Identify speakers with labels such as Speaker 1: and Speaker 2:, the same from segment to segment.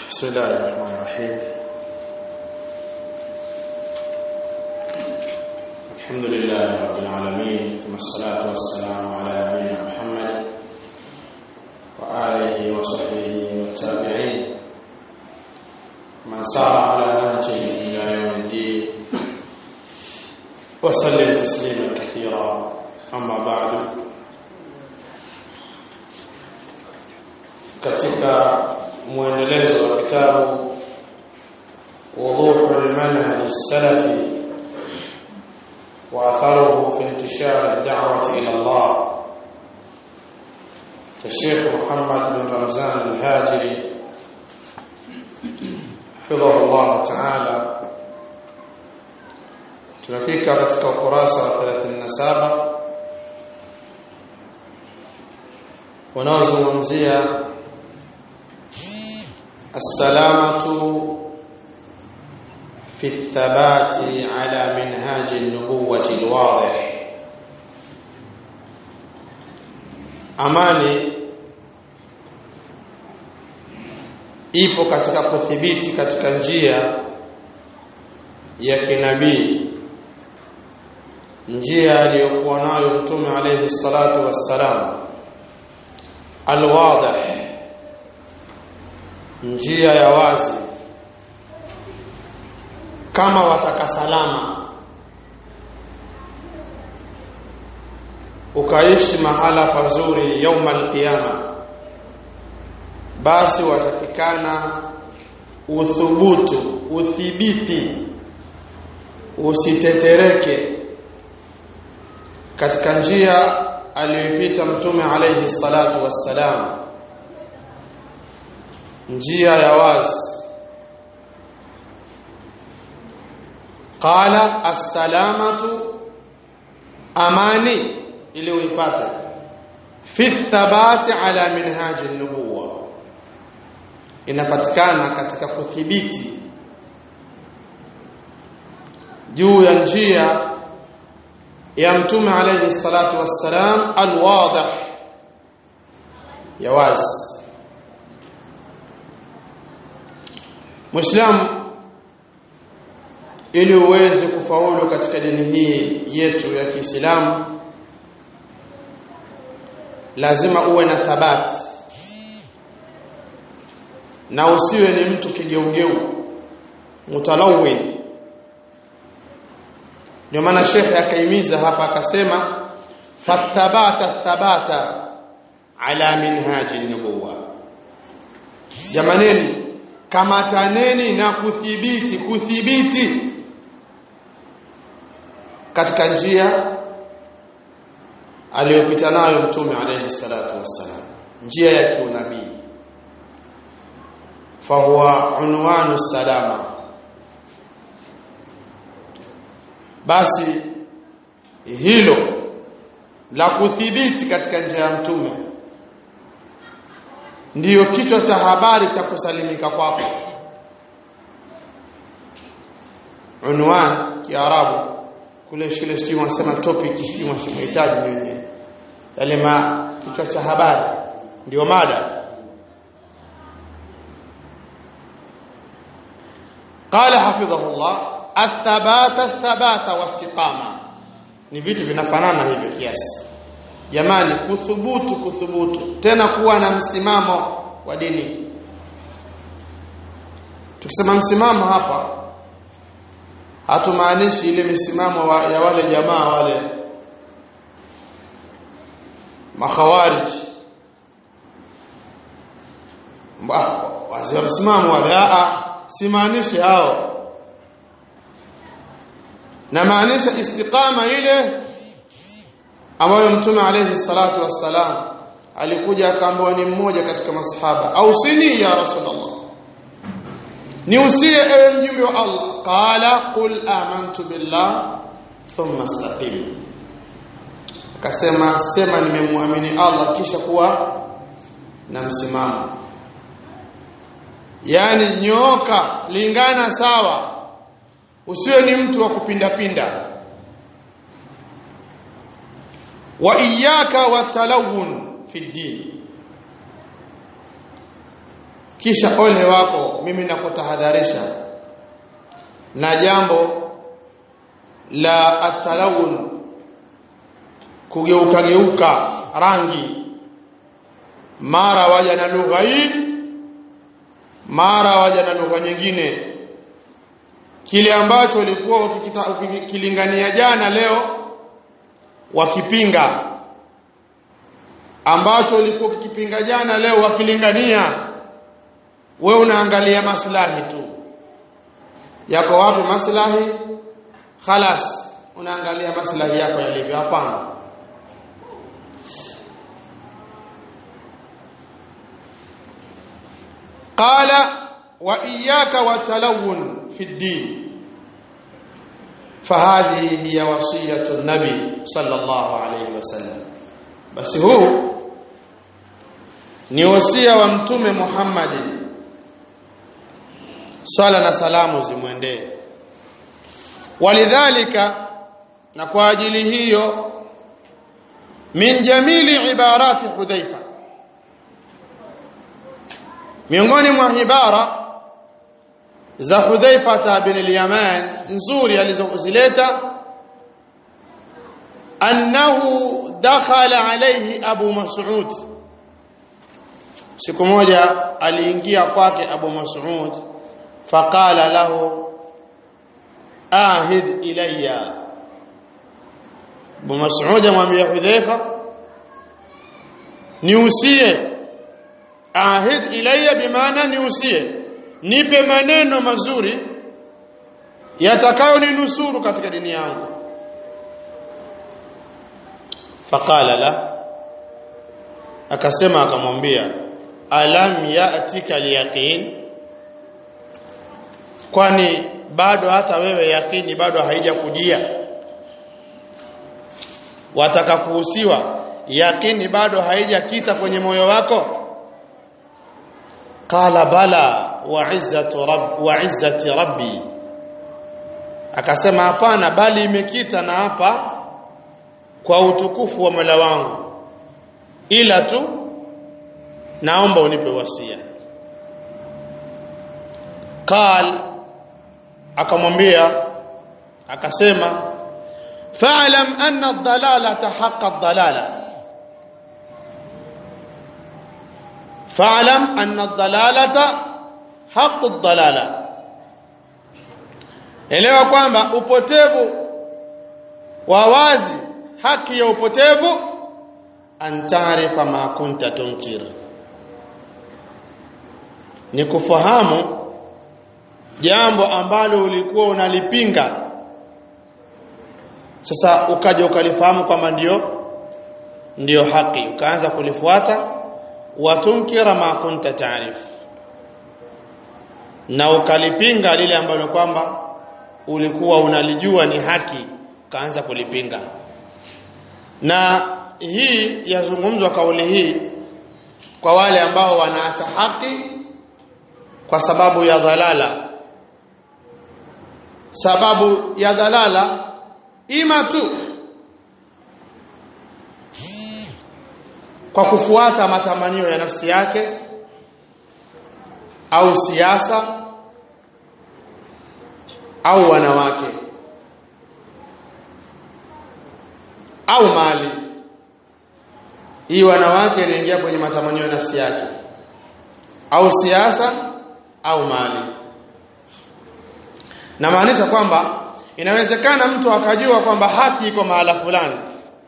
Speaker 1: بسم الله الرحمن الرحيم الحمد لله رب العالمين ثم الصلاة والسلام على نبينا محمد وآله وصحبه والتابعين من سار على نهجه إلى يوم الدين وسلم تسليما كثيرا أما بعد katika mwendelezo wa kitabu wuduhu almanhaj as-salafi wa atharuhu fi intishar ad-da'wati ila Allah الشيخ محمد بن رمضان الهاجري حفظه الله تعالى tunafika katika ukurasa wa 37 wanaozungumzia السلامة في الثبات على منهاج النبوة الواضح amani ipo katika kuthibiti katika njia ya kinabii njia aliyokuwa nayo mtume alayhi salatu wassalam alwadih njia ya wazi kama wataka salama ukaishi mahala pazuri yauma alqiyama basi watakikana uthubutu uthibiti usitetereke katika njia aliyopita mtume alayhi salatu wassalam njia ya wazi qala assalamatu amani ili uipate fi thabati ala minhaji nubuwa inapatikana katika kuthibiti juu ya njia ya mtume alayhi salatu wassalam alwadih ya wazi Muislamu ili uweze kufaulu katika dini hii yetu ya Kiislamu lazima uwe na thabati na usiwe ni mtu kigeugeu mutalawin ndio maana shekhe akaimiza hapa akasema fathabata thabata ala minhaji nubuwa jamaneni kamataneni na kuthibiti kuthibiti katika njia aliyopita nayo mtume alayhi salatu wassalam njia ya kiunabii fahuwa unwanu salama basi hilo la kuthibiti katika njia ya mtume ndiyo kichwa cha habari cha kusalimika kwako unwan kiarabu kule shule sijui wanasema topic sijui wanahitaji wenyewe yale ma kichwa cha habari ndio mada قال حفظه الله الثبات الثبات واستقامه ni vitu vinafanana hivyo kiasi jamani kuthubutu kuthubutu tena kuwa na msimamo wa dini tukisema msimamo hapa hatumaanishi ile misimamo wa, ya wale jamaa wale makhawarij wazee msimamo wale a simaanishi hao na maanisha istiqama ile ambayo mtume alayhi salatu wassalam alikuja akaambiwa ni mmoja katika masahaba au sini ya rasulullah ni usie ewe mjumbe wa Allah qala qul amantu billah thumma istaqim akasema sema nimemwamini Allah kisha kuwa na msimamo yani nyoka lingana sawa usiwe ni mtu wa kupinda pinda wa iyyaka watalawun fi din kisha ole wako mimi nakutahadharisha na jambo la atalawun kugeuka geuka rangi mara waja na lugha hii mara waja na lugha nyingine kile ambacho ulikuwa ukilingania jana leo wakipinga ambacho ulikuwa ukikipinga jana leo wakilingania we unaangalia maslahi tu yako wapi maslahi khalas unaangalia maslahi yako yalivyo hapana qala wa iyyaka watalawun fi ddin فهذه هي وصيه النبي صلى الله عليه وسلم basi huu ni wasia wa mtume Muhammad sala na salamu zimwendee walidhalika na kwa ajili hiyo min jamili ibarati hudhaifa miongoni mwa ibara za hudhaifa bin al-yaman nzuri alizozileta annahu dakhala alayhi abu mas'ud siku moja aliingia kwake abu mas'ud faqala lahu ahid ilayya abu mas'ud amwambia hudhaifa niusie ahid ilayya bimaana niusie nipe maneno mazuri yatakayoninusuru katika dini yangu faqala la akasema akamwambia alam ya'tika liyaqin kwani bado hata wewe yakini bado haija kujia wataka kuhusiwa yakini bado haijakita kwenye moyo wako qala bala wa izzatu rabb wa izzati rabbi akasema hapana bali imekita na hapa kwa utukufu wa Mola wangu ila tu naomba unipe wasia qal akamwambia akasema fa'lam anna ad-dalalata haqqa ad-dalala fa'lam anna ad-dalalata haqqu ad-dalala elewa kwamba upotevu wa wazi haki ya upotevu antarifa ma kunta tunkir ni kufahamu jambo ambalo ulikuwa unalipinga sasa ukaja ukalifahamu kwamba ndio ndio haki ukaanza kulifuata watunkira ma kunta taarif na ukalipinga lile ambalo kwamba ulikuwa unalijua ni haki ukaanza kulipinga na hii yazungumzwa kauli hii kwa wale ambao wanaacha haki kwa sababu ya dhalala sababu ya dhalala ima tu kwa kufuata matamanio ya nafsi yake au siasa au wanawake au mali hii wanawake inaingia kwenye matamanio ya nafsi yake au siasa au mali na maanisha kwamba inawezekana mtu akajua kwamba haki iko mahala fulani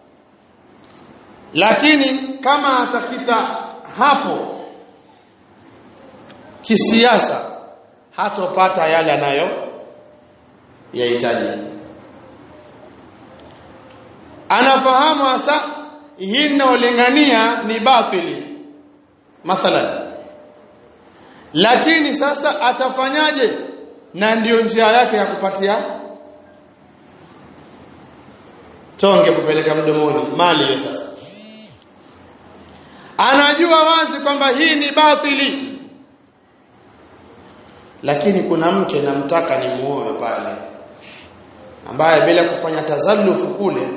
Speaker 1: lakini kama atakita hapo kisiasa hatopata yale anayo yahitaji anafahamu hasa hii inaolingania ni batili mathalan lakini sasa atafanyaje na ndiyo njia yake ya kupatia tonge kupeleka mdomoni mali hiyo sasa anajua wazi kwamba hii ni batili lakini kuna mke namtaka ni muoe pale ambaye bila kufanya tazallufu kule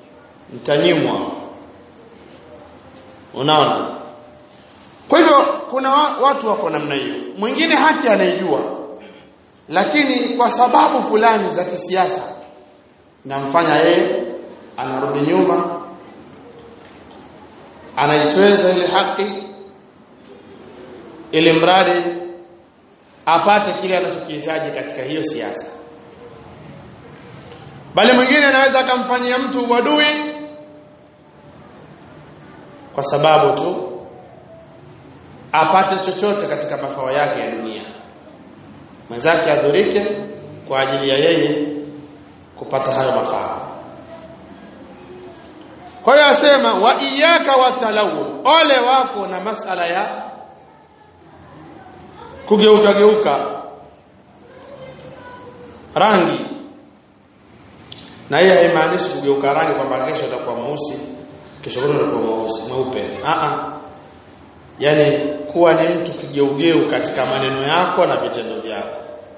Speaker 1: mtanyimwa unaona kwa hivyo kuna wa, watu wako namna hiyo mwingine haki anaijua lakini kwa sababu fulani za kisiasa namfanya yeye anarudi nyuma anaitweza ile haki ili mradi apate kile anachokihitaji katika hiyo siasa bali mwingine anaweza akamfanyia mtu uadui kwa sababu tu apate chochote katika mafao yake ya dunia mwenzake adhurike kwa ajili ya yeye kupata hayo mafao kwa hiyo asema wa iyaka watalawun ole wako na masala ya kugeuka geuka rangi na hiyo haimaanishi kugeuka rangi kwamba kesho utakuwa mweusi kesho kutwa utakuwa mweusi mweupe a a yani kuwa ni mtu kigeugeu katika maneno yako na vitendo vyako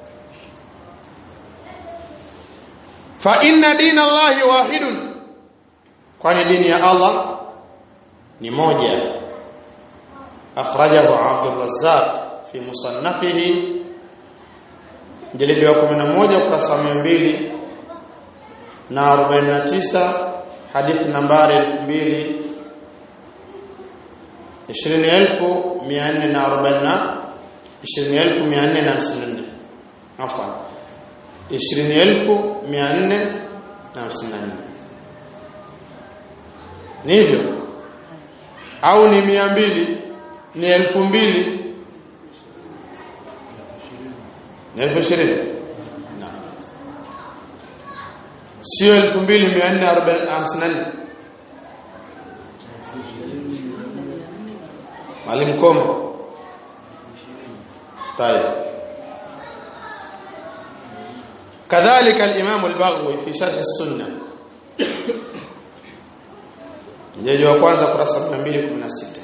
Speaker 1: fa inna dina Allahi wahidun kwani dini ya Allah ni moja akhrajahu Abdul Razzaq fi musannafihi jalidi wa 11 ukurasa wa 200 na 49 hadithi nambari 2000 20440 20454 afwan 20454 ni hivyo au ni mia mbili ni elfu mbili ni elfu ishirini sio elfu mbili mia nne hamsini na nne mwalimu kombo طيب كذلك الإمام البغوي في شرح السنة mjeji wa kwanza kurasa 216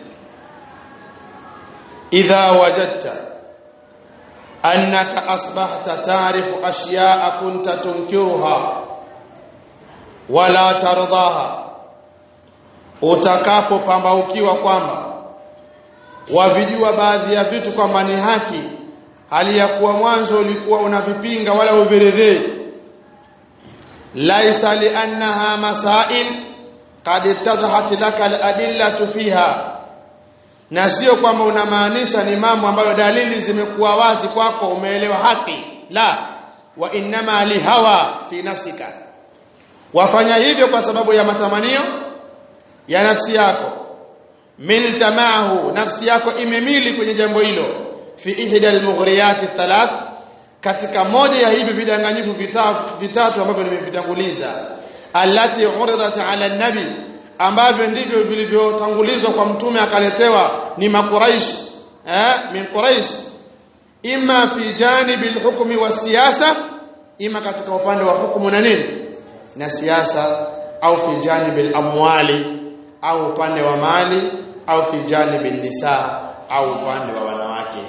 Speaker 1: idha wajadta annaka asbahta taarifu ashya'a kunta tunkiruha wala tardaha utakapopambaukiwa kwamba wavijua baadhi ya vitu kwamba ni haki hali ya kuwa mwanzo ulikuwa unavipinga wala uviridhii laisa liannaha masail qad ittadhat laka aladillatu fiha na sio kwamba unamaanisha ni mambo ambayo dalili zimekuwa wazi kwako umeelewa haki la wa innama lihawa fi nafsika wafanya hivyo kwa sababu ya matamanio ya nafsi yako milta maahu nafsi yako imemili kwenye jambo hilo fi ihda almughriyat thalath katika moja ya hivi vidanganyifu vitatu vitatu ambavyo nimevitanguliza allati uridat ala nabi ambavyo ndivyo vilivyotangulizwa kwa mtume akaletewa ni makuraish eh min quraish imma fi janibi alhukmi wasiyasa ima katika upande wa hukumu na nini na siasa au fi janibi alamwali au upande wa mali au fi janibi nisa au upande wa wanawake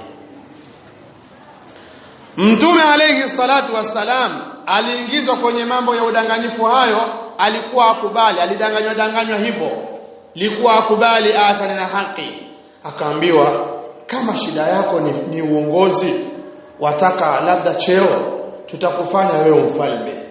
Speaker 1: Mtume alayhi salatu wassalam aliingizwa kwenye mambo ya udanganyifu hayo alikuwa akubali alidanganywa danganywa hivyo likuwa akubali aachane na haki akaambiwa kama shida yako ni, ni uongozi wataka labda cheo tutakufanya wewe mfalme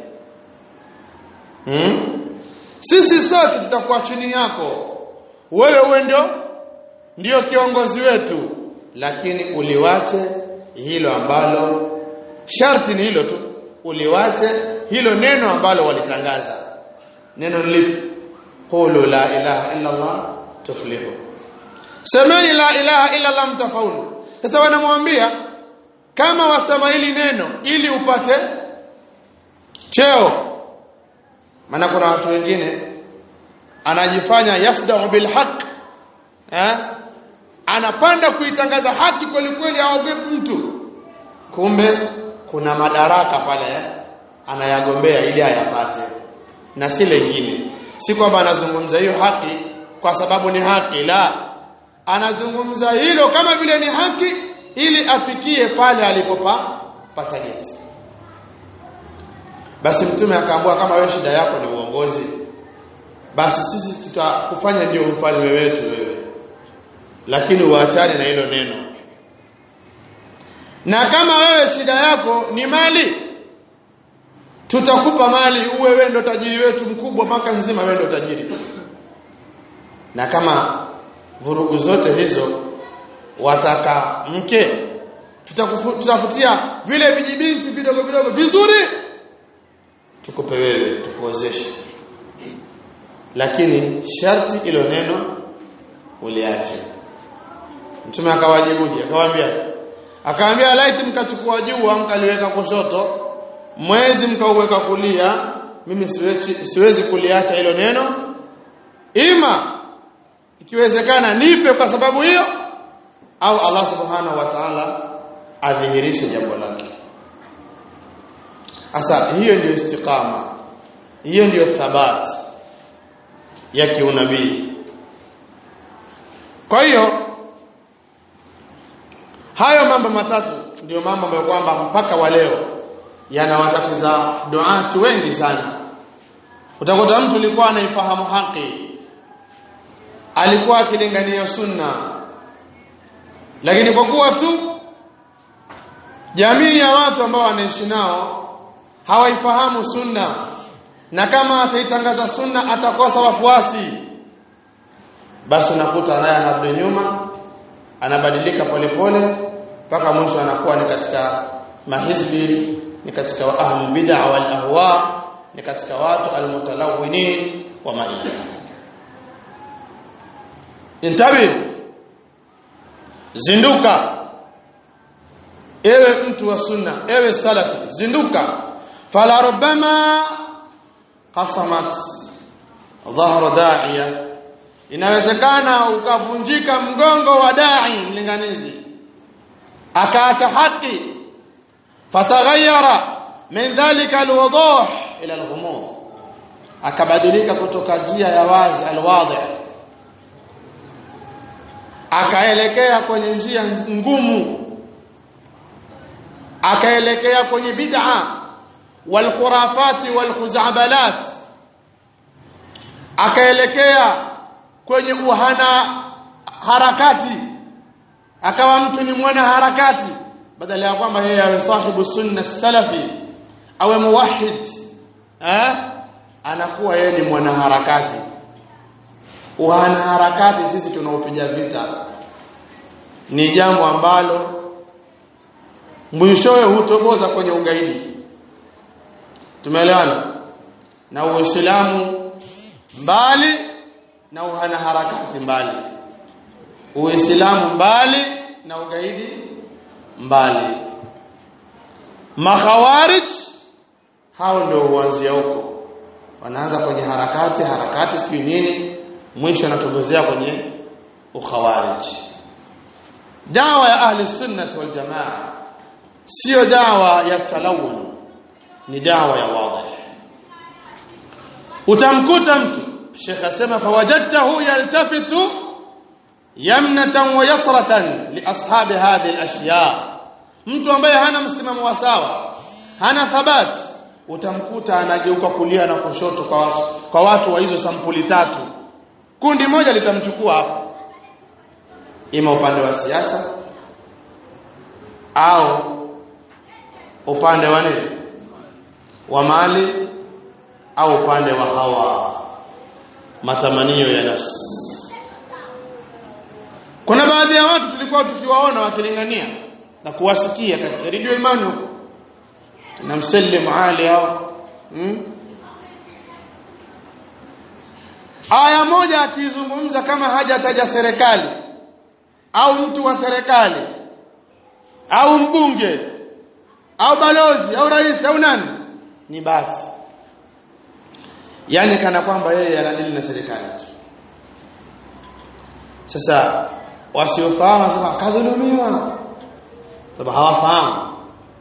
Speaker 1: hmm? sisi sote tutakuwa chini yako wewe uwe ndio ndio kiongozi wetu lakini uliwache hilo ambalo sharti ni hilo tu uliwache hilo neno ambalo walitangaza neno lipi qulu la ilaha illa allah tuflihu semeni la ilaha illa allah mtafaulu sasa wanamwambia kama wasema hili neno ili upate cheo maana kuna watu wengine anajifanya yasdau bil haqq eh anapanda kuitangaza haki kweli kweli aogopi mtu kumbe kuna madaraka pale anayagombea ili ayapate na si lengine si kwamba anazungumza hiyo haki kwa sababu ni haki la anazungumza hilo kama vile ni haki ili afikie pale alipopa patageti basi mtume akaambua kama wewe shida yako ni uongozi basi sisi tutakufanya ndio mfalme wetu wewe lakini uachane na hilo neno na kama wewe shida yako ni mali tutakupa mali uwe wewe ndo tajiri wetu mkubwa mwaka nzima wewe ndo tajiri na kama vurugu zote hizo wataka mke tutakutia vile vijibinti vidogo vidogo vizuri tukupe wewe tukuozeshe lakini sharti ilo neno uliache mtume akawajibuje akawaambia akawaambia laiti mkachukua jua mkaliweka kushoto mwezi mkauweka kulia mimi siwezi, siwezi kuliacha hilo neno ima ikiwezekana nife kwa sababu hiyo au Allah subhanahu wa ta'ala adhihirishe jambo lake Asa hiyo ndio istiqama. Hiyo ndio thabat ya kiunabii. Kwa hiyo hayo mambo matatu ndio mambo ambayo kwamba mpaka wa leo yanawatatiza duati wengi sana. Utakuta mtu alikuwa anaifahamu haki. Alikuwa akilingania sunna. Lakini kwa kuwa tu jamii ya watu ambao wanaishi nao hawaifahamu sunna na kama ataitangaza sunna atakosa wafuasi basi unakuta naye anarudi nyuma anabadilika polepole mpaka mwisho anakuwa ni katika mahizbi ni katika wa ahlu bid'a wal ahwa ni katika watu almutalawinin wa maila intabi zinduka ewe mtu wa sunna ewe salafi zinduka fala rubbama qasamat dhahra da'iya inawezekana ukavunjika mgongo wa dai mlinganizi akaacha haki fataghayyara min dhalika alwuduh ila alghumuz akabadilika kutoka njia ya wazi alwadhi akaelekea kwenye njia ngumu akaelekea kwenye bid'a walkhurafati walkhuzabalat akaelekea kwenye uhana harakati akawa mtu ni mwana harakati badala ya kwamba yeye awe sahibu sunna salafi awe muwahhid eh anakuwa yeye ni mwana harakati uhana harakati sisi tunaopiga vita ni jambo ambalo mwishowe hutoboza kwenye ugaidi tumeelewana na uislamu mbali na uhana harakati mbali uislamu mbali na ugaidi mbali makhawarij hao ndio huanzia huko wanaanza kwenye harakati harakati sijui nini mwisho anatobozea kwenye ukhawarij dawa ya ahli sunnah wal jamaa sio dawa ya talawun ni dawa ya wazi utamkuta mtu Sheikh asema fawajadtahu yaltafitu yamnatan wa yasratan li ashabi hadhihi al-ashya mtu ambaye hana msimamo wa sawa hana thabati utamkuta anageuka kulia na kushoto kwa watu, kwa watu wa hizo sampuli tatu kundi moja litamchukua hapo ima upande wa siasa au upande wa nini wa mali au upande wa hawa matamanio ya nafsi kuna baadhi ya watu tulikuwa tukiwaona wakilingania na kuwasikia katika redio imani huko na msallim ali au hmm? aya moja akizungumza kama hajataja serikali au mtu wa serikali au mbunge au balozi au rais au nani ni bati yani kana kwamba yeye anadili na serikali tu sasa wasiofahamu wasema kadhulumiwa sababu hawafahamu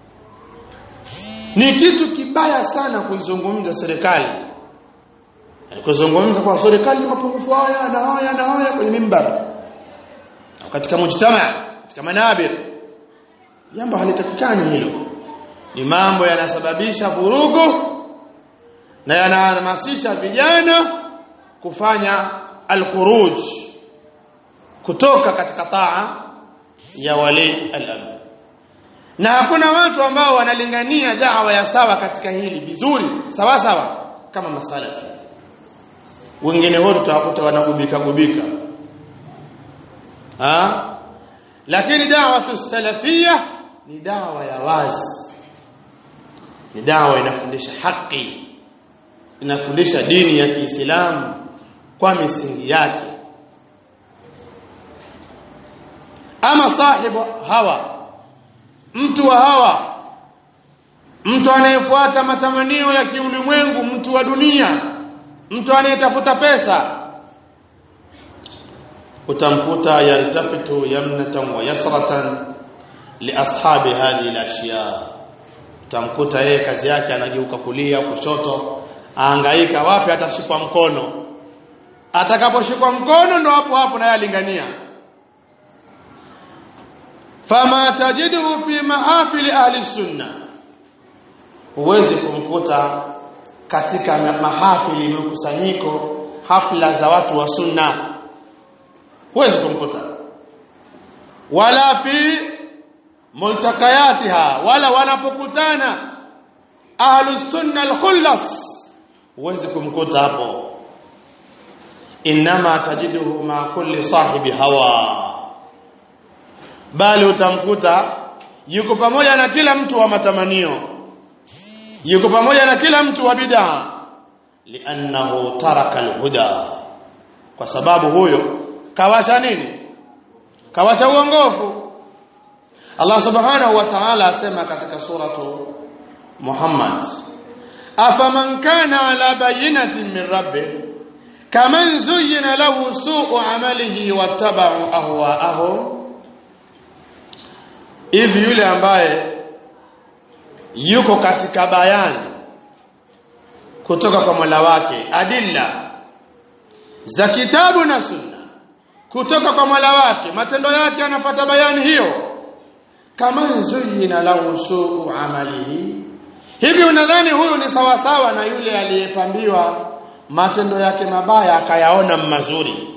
Speaker 1: ni kitu kibaya sana kuizungumza serikali kuzungumza kwa serikali mapungufu haya na haya na haya kwenye mimbar katika mujtama katika manabir jambo halitakikani hilo ni mambo yanasababisha vurugu na yanahamasisha vijana kufanya al-khuruj kutoka katika taa ya wali al-amr na hakuna watu ambao wanalingania da'wa ya sawa katika hili vizuri sawa sawa kama masalafi wengine wote tutawakuta wanagubika gubika ha lakini da'watu salafia ni dawa ya wazi ni dawa inafundisha haki inafundisha dini ya Kiislamu kwa misingi yake ama sahibu hawa mtu wa hawa mtu anayefuata matamanio ya kiulimwengu mtu wa dunia mtu anayetafuta pesa utamkuta yaltafitu yamnatan wa yasratan li ashabi hadhihi al-ashya utamkuta yeye kazi yake anageuka kulia kushoto aangaika wapi atashikwa mkono atakaposhikwa mkono ndo hapo hapo naye alingania fama tajiduhu fi mahafili ahli sunna huwezi kumkuta katika mahafili mikusanyiko hafla za watu wa sunna huwezi kumkuta wala fi multakayatiha wala wanapokutana ahlu sunna al-khullas huwezi kumkuta hapo inma tajiduhu ma kulli sahibi hawa bali utamkuta yuko pamoja na kila mtu wa matamanio yuko pamoja na kila mtu wa bid'a li'annahu taraka al-huda kwa sababu huyo kawacha nini kawacha uongofu Allah subhanahu wa ta'ala asema katika suratu Muhammad afaman kana ala bayinatin min rabbih kaman zuyyina lahu su'u amalihi wattaba'u ahwa'ahum hivi yule ambaye yuko katika bayani kutoka kwa Mola wake adilla za kitabu na sunna kutoka kwa Mola wake matendo yake anapata bayani hiyo kama zuyina lahu suu amalihi hivi unadhani huyu ni sawasawa na yule aliyepambiwa matendo yake mabaya akayaona mazuri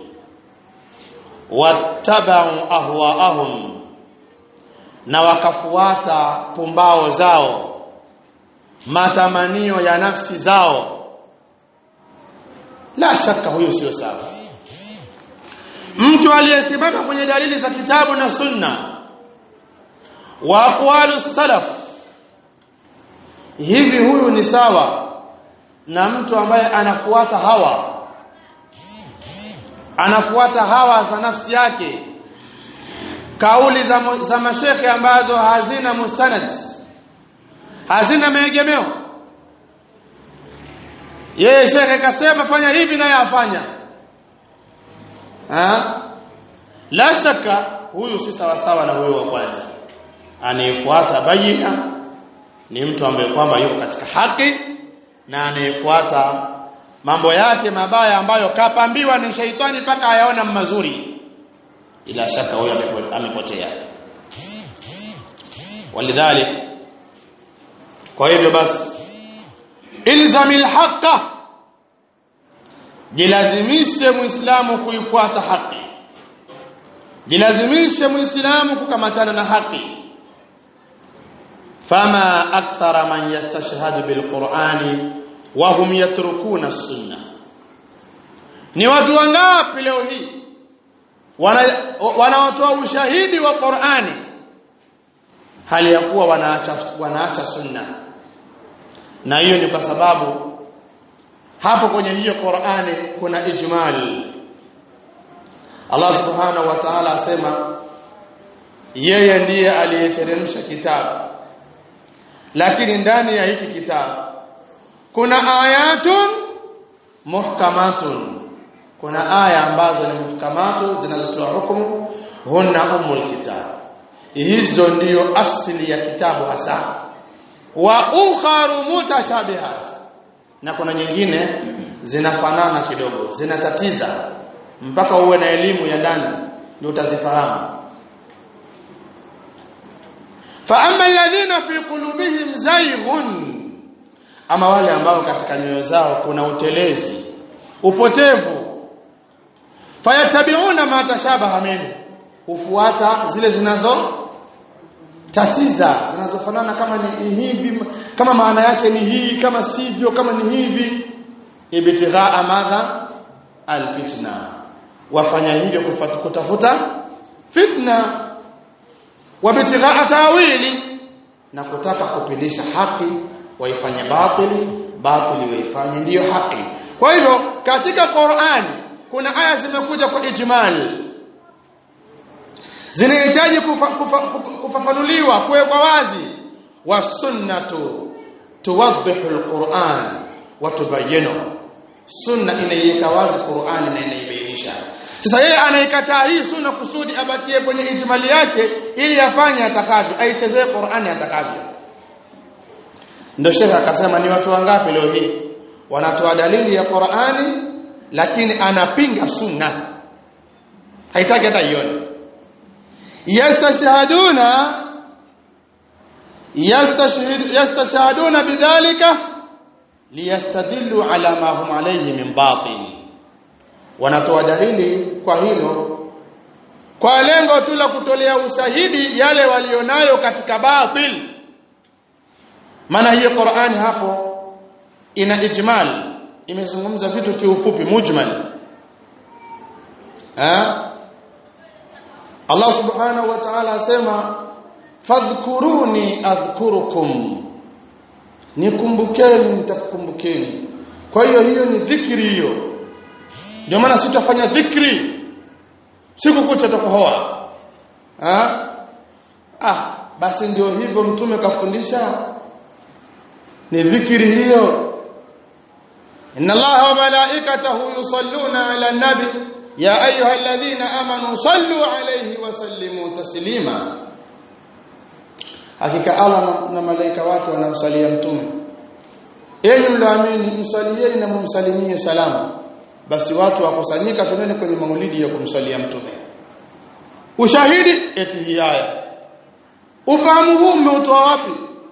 Speaker 1: wattabau ahwaahum na wakafuata pumbao zao matamanio ya nafsi zao la shaka huyu sio sawa mtu aliyesimama kwenye dalili za kitabu na sunna wa aqwalu salaf hivi huyu ni sawa na mtu ambaye anafuata hawa anafuata hawa za nafsi yake kauli za, za mashekhe ambazo hazina mustanad hazina maegemeo yeye shekhe kasema fanya hivi naye afanya ha? la shaka huyu si sawa sawa na huyu wa kwanza anayefuata bayina ni mtu ambaye kwamba yuko katika haki na anayefuata mambo yake mabaya ambayo kapambiwa ni shaitani mpaka ayaona mazuri ila shaka huyo amepotea walidhalik kwa hivyo basi ilzamil haqa jilazimishe muislamu kuifuata haki jilazimishe muislamu kukamatana na haki fama akthara man yastashhadu bilqur'ani wa hum yatrukuna sunna ni watu wangapi leo hii wanaotoa wana ushahidi wa Qur'ani hali ya kuwa wanaacha wanaacha sunna na hiyo ni kwa sababu hapo kwenye hiyo Qur'ani kuna ijmal Allah subhanahu wa ta'ala asema yeye ndiye aliyeteremsha kitabu lakini ndani ya hiki kitabu kuna ayatun muhkamatun kuna aya ambazo ni muhkamatu zinazotoa hukumu hunna umul kitab hizo ndiyo asili ya kitabu hasa wa ukharu mutashabihat na kuna nyingine zinafanana kidogo zinatatiza mpaka uwe na elimu ya ndani ndio utazifahamu fa amma alladhina fi qulubihim zayghun ama wale ambao katika nyoyo zao kuna utelezi upotevu fayatabiuna ma tashabaha minhu hufuata zile zinazo tatiza zinazofanana kama ni hivi kama maana yake ni hii kama sivyo kama ni hivi ibtighaa madha alfitna wafanya hivyo kutafuta fitna wabtighaa tawili na kutaka kupindisha haki waifanye batili batili waifanye ndiyo haki kwa hivyo katika Qur'ani kuna aya zimekuja kwa ijmal zinahitaji kufa, kufa, kufafanuliwa kuwekwa wazi wa sunnatu tuwaddihu alquran wa tubayyinu sunna inaiweka wazi Qur'ani na inaibainisha sasa yeye anaikataa hii sunna kusudi abakie kwenye ijmali yake ili afanye atakavyo aichezee Qur'ani atakavyo ndio shekha akasema ni watu wangapi leo hii wanatoa dalili ya Qur'ani lakini anapinga sunna haitaki hata ione yastashhaduna yastashhad yastashhaduna bidhalika liyastadillu ala ma hum alayhi min batil wanatoa dalili kwa hilo kwa lengo tu la kutolea ushahidi yale walionayo katika batil maana hiyo Qur'ani hapo ina ijmal imezungumza vitu kiufupi mujmal ha Allah subhanahu wa ta'ala asema fadhkuruni adhkurukum nikumbukeni nitakukumbukeni kwa hiyo hiyo ni dhikri hiyo ndio maana sitafanya dhikri siku kucha tukohoa ah ah basi ndio hivyo mtume kafundisha ni dhikri hiyo inna allaha wa malaikatahu yusalluna ala nabi ya ayyuhalladhina amanu sallu alayhi wa sallimu taslima hakika Allah na, na malaika wake wanamsalia mtume enyi mlaamini msalieni na mumsalimie salama basi watu wakusanyika tunene kwenye maulidi ya kumsalia mtume ushahidi eti hii aya ufahamu huu umeutoa wapi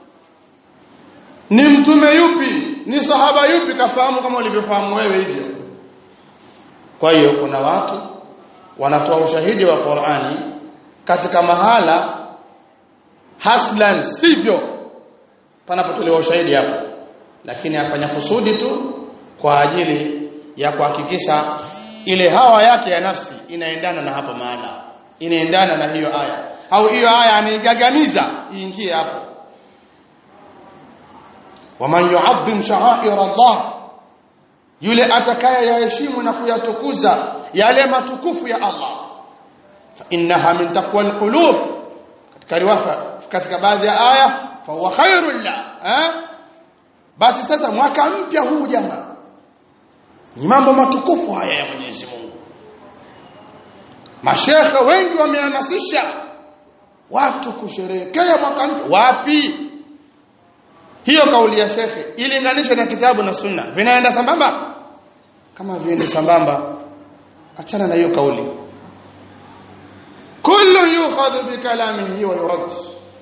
Speaker 1: ni mtume yupi ni sahaba yupi kafahamu kama ulivyofahamu wewe hivyo kwa hiyo kuna watu wanatoa ushahidi wa Qur'ani katika mahala haslan sivyo panapotolewa ushahidi hapo lakini afanya kusudi tu kwa ajili ya kuhakikisha ile hawa yake ya nafsi inaendana na hapo maana inaendana na hiyo aya au hiyo aya anaigagamiza iingie hapo waman yu'azzim sha'air Allah yule atakaye yaheshimu na kuyatukuza yale matukufu ya Allah fa innaha min taqwa alqulub katika riwaya katika baadhi ya aya fa huwa khairul la eh basi sasa mwaka mpya huu jamaa ni mambo matukufu haya ya Mwenyezi Mungu mashekhe wengi wamehamasisha watu kusherehekea mwaka mpya wapi hiyo kauli ya shekhe ilinganisha na kitabu na sunna vinaenda sambamba kama viende sambamba achana na hiyo kauli kullu yukhadhu bi kalamihi wa yurad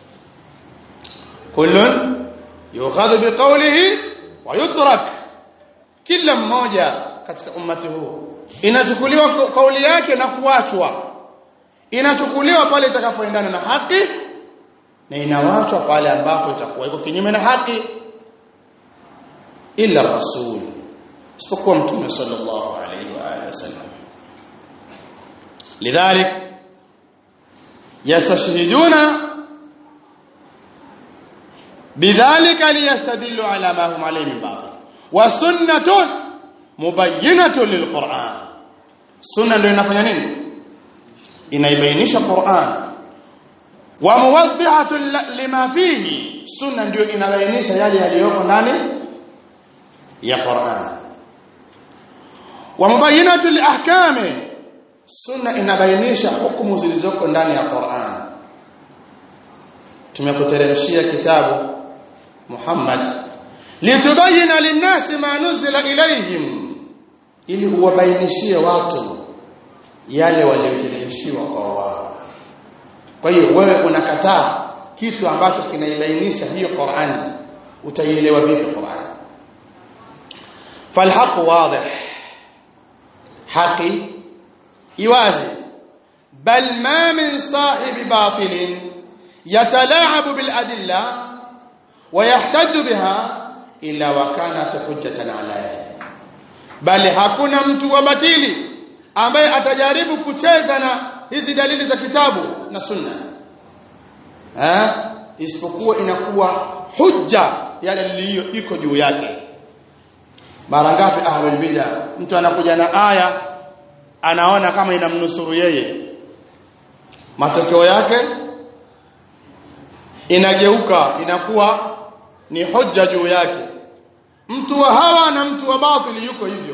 Speaker 1: kullu yukhadhu bi qawlihi wa yutrak kila mmoja katika ummati huu inachukuliwa kauli yake na kuachwa inachukuliwa pale itakapoendana na haki na inawachwa pale ambapo itakuwa iko kinyume na haki illa rasul isipokuwa mtume sallallahu alayhi wa alihi wasallam lidhalik yastashhiduna bidhalika liyastadillu ala ma hum alayhi min batil wa sunnatun mubayyinatun lilquran sunna ndio inafanya nini inaibainisha Qur'an wa muwaddi'atu lima fihi sunna ndio inabainisha yale yaliyoko ndani ya Qur'an wa mubayyinatu liahkami sunna inabainisha hukumu zilizoko ndani ya Qur'an tumekuteremshia kitabu Muhammad litubayina linnasi ma nuzila ilayhim ili uwabainishie watu yale walioteremshiwa kwa wao kwa hiyo wewe unakataa kitu ambacho kinaibainisha hiyo Qur'ani utaielewa vipi Qur'ani falhaq wadih haki iwazi bal ma min sahibi batilin yatalaabu bil adilla wa yahtaju biha illa wa kanat hujjatan alayhi bali hakuna mtu wa batili ambaye atajaribu kucheza na hizi dalili za kitabu na sunna eh isipokuwa inakuwa hujja ya dalili hiyo iko juu yake mara ngapi ahlul bid'a mtu anakuja na aya anaona kama inamnusuru yeye matokeo yake inageuka inakuwa ni hujja juu yake mtu wa hawa na mtu wa batili yuko hivyo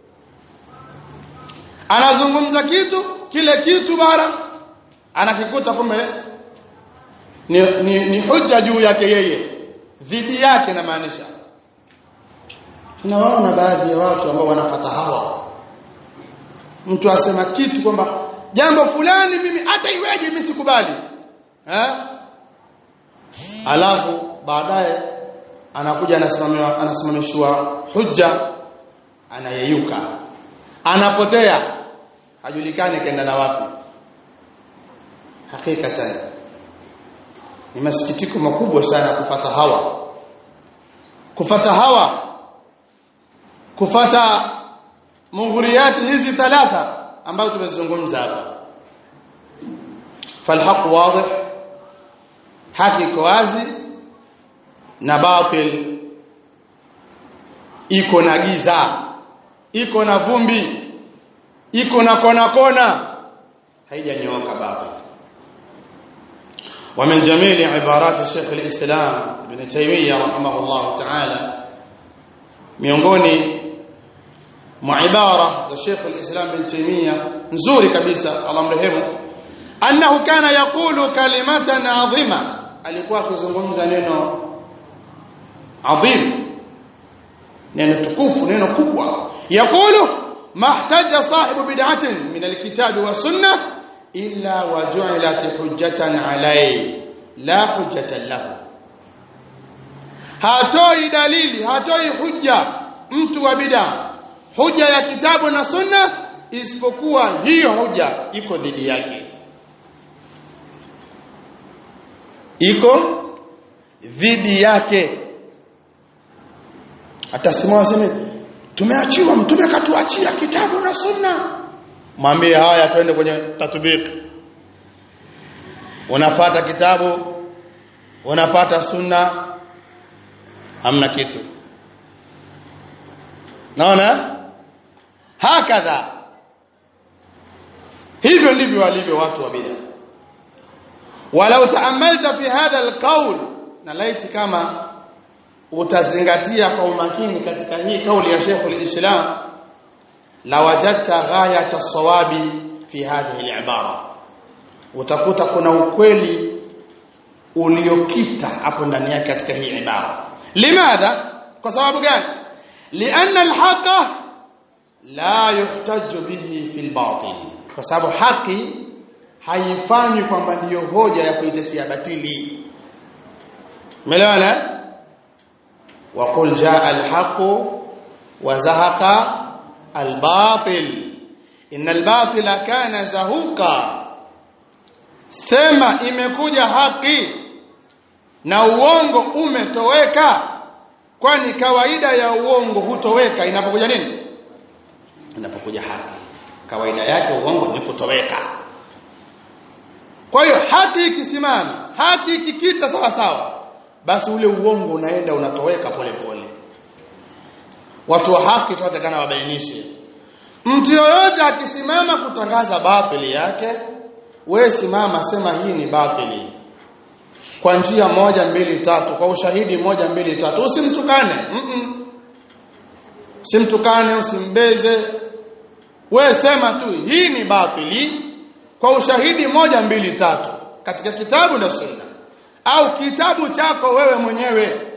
Speaker 1: anazungumza kitu kile kitu bara anakikuta kumbe ni, ni, ni hujja juu yake yeye dhidi yake na maanisha tunawaona baadhi ya watu ambao wanapata hawa mtu asema kitu kwamba jambo fulani mimi hata iweje mimi sikubali eh alafu baadaye anakuja anasimamiwa anasimamishwa hujja anayeyuka anapotea hajulikani kaenda na wapi hakika ni masikitiko makubwa sana kufata hawa kufata hawa kufata mughuriyati hizi thalatha ambazo tumezungumza hapa falhaq wadih haki iko wazi na batil iko na giza iko na vumbi iko na kona kona haijanyooka batil ومن جميل عبارات الشيخ الإسلام ابن تيمية رحمه الله تعالى miongoni mwa ibara za Sheikh al-Islam bin Taymiyyah nzuri kabisa Allah mrehemu annahu kana yaqulu kalimatan adhima alikuwa akizungumza neno adhim neno tukufu neno kubwa yaqulu mahtaja sahibu bid'atin min al-kitab wa sunnah illa waju'ilat hujjatan alayhi la hujjatan lahu hatoi dalili hatoi hujja mtu wa bid'a hujja ya kitabu na sunna isipokuwa hiyo hujja iko dhidi yake iko dhidi yake atasimama aseme tumeachiwa mtume katuachia kitabu na sunna mwambie haya twende kwenye tatbiki unafata kitabu unafata sunna hamna kitu naona hakadha hivyo ndivyo walivyo watu wa bid'a walau taamalta fi hadha alqawl na laiti kama utazingatia kwa umakini katika hii kauli ya Sheikh al-Islam la wajadta ghayat as-sawabi fi hadhihi al-ibara utakuta kuna ukweli uliokita hapo ndani yake katika hii ibara limadha kwa sababu gani lianna alhaqa la yuhtaju bihi fi albatil kwa sababu haki haifanywi kwamba ndiyo hoja ya kuitetea batili umeelewana wa qul jaa alhaqu wa zahaqa albatil innal batila kana zahuqa sema imekuja haki na uongo umetoweka kwani kawaida ya uongo hutoweka inapokuja nini inapokuja haki kawaida yake uongo ni kutoweka kwa hiyo haki ikisimama haki ikikita sawa sawa basi ule uongo unaenda unatoweka pole pole watu wa haki tunatakana wabainishe mtu yoyote akisimama kutangaza batili yake we simama sema hii ni batili kwa njia moja mbili tatu kwa ushahidi moja mbili tatu usimtukane mm -mm. usimtukane usimbeze we sema tu hii ni batili kwa ushahidi moja mbili tatu katika kitabu na sunna au kitabu chako wewe mwenyewe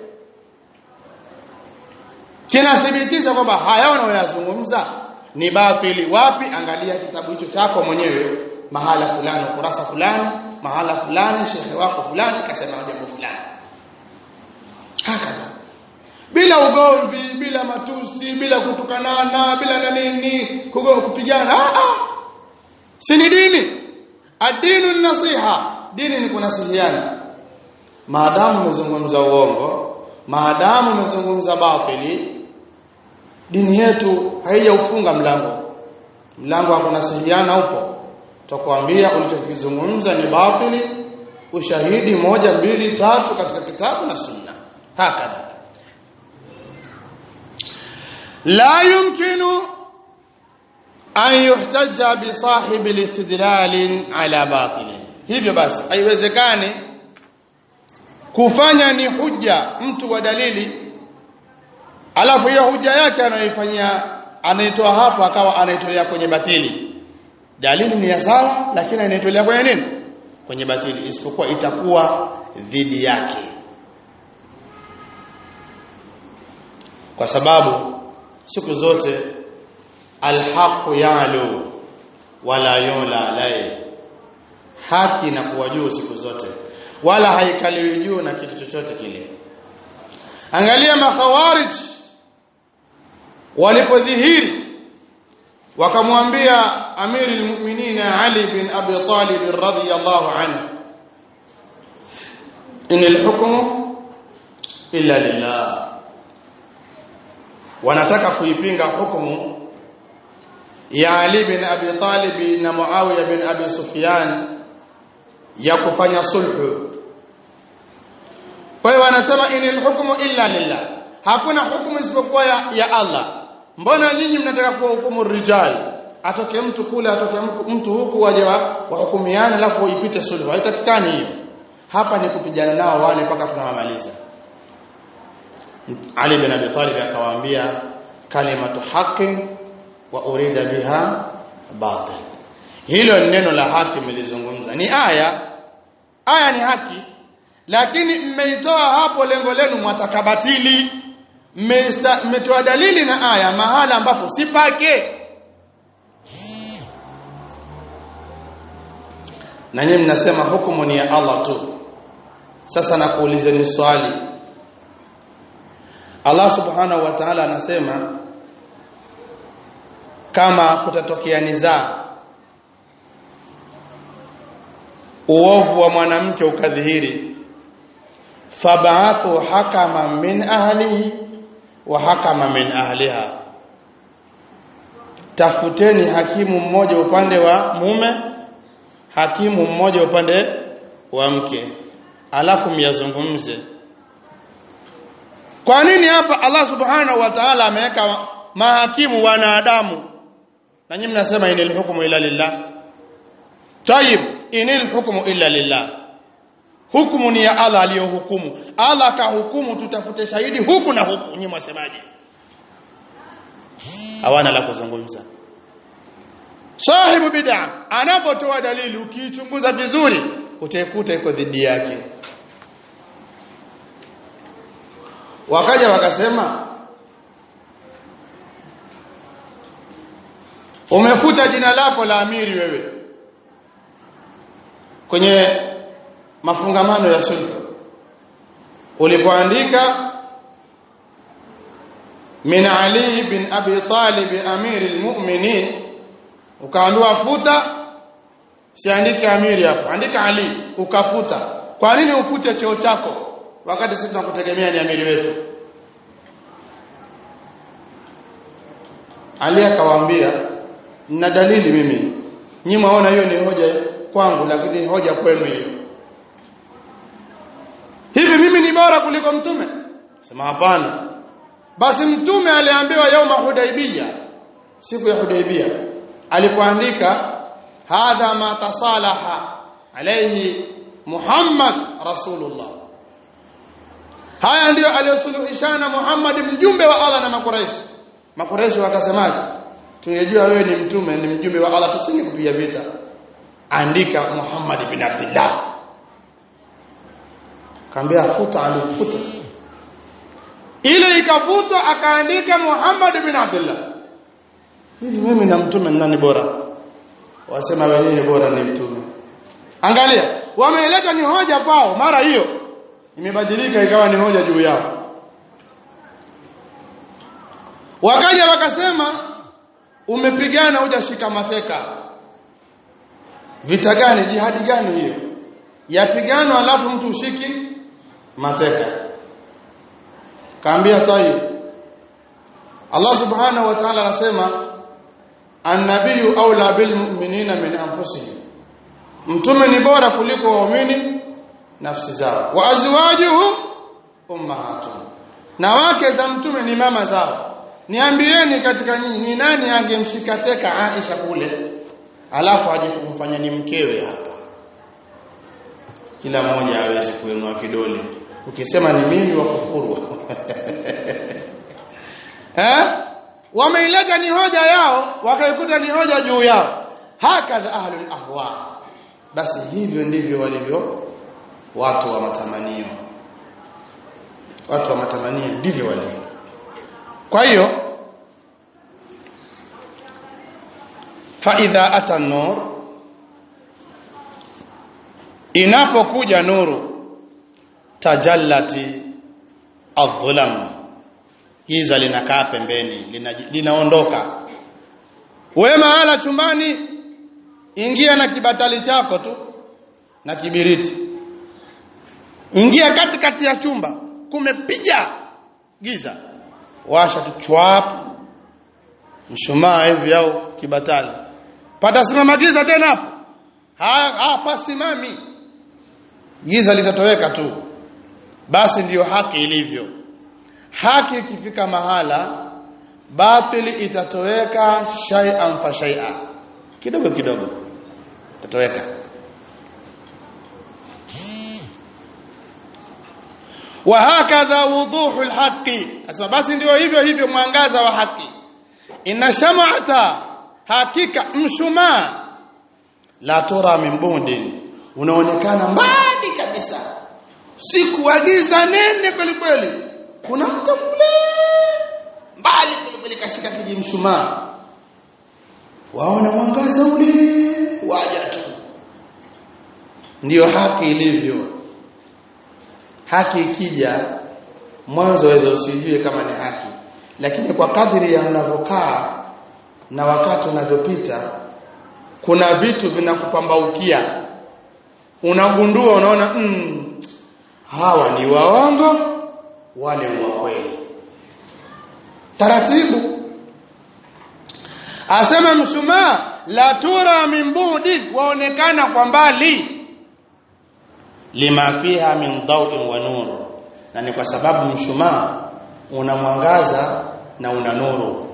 Speaker 1: kinathibitisha kwamba haya unayoyazungumza ni batili wapi angalia kitabu hicho chako mwenyewe mahala fulani kurasa fulani mahala fulani shekhe wako fulani kasema jambo fulani hakika bila ugomvi bila matusi bila kutukanana bila na nini kupigana ah ah si ni dini adinu nasiha dini ni kunasihiana maadamu umezungumza uongo maadamu umezungumza batili dini yetu haijaufunga mlango mlango wa kunasihiana upo tutakwambia ulichokizungumza ni batili ushahidi moja mbili tatu katika kitabu na sunna hakadha la yumkinu an yuhtaja bi sahibi listidlal ala batil hivyo basi haiwezekani kufanya ni hujja mtu wa dalili alafu hiyo hujja yake anayoifanyia anaitoa hapo akawa anaitolea kwenye batili dalili ni ya sawa lakini anaitolea kwenye nini kwenye batili isipokuwa itakuwa dhidi yake kwa sababu siku zote alhaqu yalu wala yula lai haki na kuwa juu siku zote wala haikaliwi juu na kitu chochote kile angalia makhawarij walipodhihiri wakamwambia amiri almu'minin Ali bin Abi Talib radhiyallahu anhu inal hukmu illa lillah wanataka kuipinga hukumu ya Ali bin Abi Talib na Muawiya bin Abi Sufyan ya kufanya sulhu kwa hiyo wanasema inal hukmu illa lillah hakuna hukumu isipokuwa ya, ya Allah mbona nyinyi mnataka kuhukumu rijal atoke mtu kule atoke mtu huku waje wahukumiane alafu ipite sulhu haitakikani hiyo hapa ni kupigana nao wale mpaka tunawamaliza Ali bin Abi Talib akawaambia kalimatu haqi wa urida biha batil hilo ni neno la haki mlizungumza ni aya aya ni haki lakini mmeitoa hapo lengo lenu mwatakabatili mmetoa dalili na aya mahala ambapo si pake na nyinyi mnasema hukumu ni ya Allah tu sasa nakuulizeni swali Allah subhanahu wa ta'ala anasema kama kutatokea nizaa uovu wa mwanamke ukadhihiri fab'athu hakama min ahlihi wa hakama min ahliha tafuteni hakimu mmoja upande wa mume hakimu mmoja upande wa mke alafu myazungumze kwa nini hapa Allah subhanahu wa ta'ala ameweka mahakimu wanadamu na nyinyi mnasema inil hukmu illa lillah tayib inil hukmu illa lillah hukumu ni ya Allah aliyohukumu Allah kahukumu tutafute shahidi huku na huku nyinyi mwasemaje hawana la kuzungumza sahibu bid'a anapotoa dalili ukiichunguza vizuri utaikuta iko dhidi yake wakaja wakasema umefuta jina lako la amiri wewe kwenye mafungamano ya sulhu ulipoandika min ali bin abi talib amiri almu'minin ukaambiwa futa siandike amiri hapo andika ali ukafuta kwa nini ufute cheo chako wakati sisi tunakutegemea ni amiri wetu Ali akawaambia na dalili mimi nyinyi mwaona hiyo ni hoja kwangu lakini hoja kwenu hiyo hivi mimi ni bora kuliko mtume sema hapana basi mtume aliambiwa yauma hudaibia siku ya hudaibia alipoandika hadha ma tasalaha alayhi Muhammad rasulullah haya ndiyo aliyosuluhishana Muhammad mjumbe wa Allah na makuraishi makuraishi wakasemaje tungejua wewe ni mtume ni mjumbe wa Allah tusingekupiga vita andika Muhammad bin Abdullah kaambia futa alifuta ile ikafutwa akaandika Muhammad bin Abdullah hivi mimi na mtume nani bora wasema wenyewe bora ni mtume angalia wameleta ni hoja pao mara hiyo imebadilika ikawa ni hoja juu yao wakaja wakasema umepigana hujashika mateka vita gani jihadi gani hiyo yapiganwa alafu mtu ushiki mateka kaambia tayib Allah subhanahu wa ta'ala anasema annabiyyu aula bil mu'minina min anfusihim mtume ni bora kuliko waumini nafsi zao wa azwajuhu ummahatuhum na wake za mtume ni mama zao niambieni katika nyinyi ni nani angemshika teka Aisha kule alafu aje kumfanya ni mkewe hapa kila mmoja hawezi kuinua kidole ukisema ni mimi wa kufuru eh wameileta ni hoja yao wakaikuta ni hoja juu yao hakadha ahlul ahwa basi hivyo ndivyo walivyo watu wa matamanio watu wa matamanio ndivyo walivyo kwa hiyo fa idha ata nur inapokuja nuru tajallati adh-dhulam giza linakaa pembeni lina, linaondoka wewe mahala chumbani ingia na kibatali chako tu na kibiriti ingia katikati kati ya chumba kumepiga giza washa tu chwap mshumaa hivi au kibatali patasimama giza tena hapo hapa simami giza litatoweka tu basi ndiyo haki ilivyo haki ikifika mahala batili itatoweka shay'an fa shay'a kidogo kidogo itatoweka wa hakadha wuduhul haqi sasa basi ndio hivyo hivyo mwangaza wa haki inna sham'ata hakika mshumaa la tura min bundin unaonekana mbali kabisa siku giza nene kweli kweli kuna mtu kule mbali kweli kweli kashika kiji mshumaa waona mwangaza ule waja tu ndiyo haki ilivyo haki ikija mwanzo waweza usijue kama ni haki lakini kwa kadri ya mnavyokaa na wakati unavyopita kuna vitu vinakupambaukia unagundua unaona mm, hawa ni waongo wale ni wa kweli taratibu asema mshumaa la tura min budi waonekana kwa mbali lima fiha min daw'in wa nur na ni kwa sababu mshumaa una mwangaza na una nuru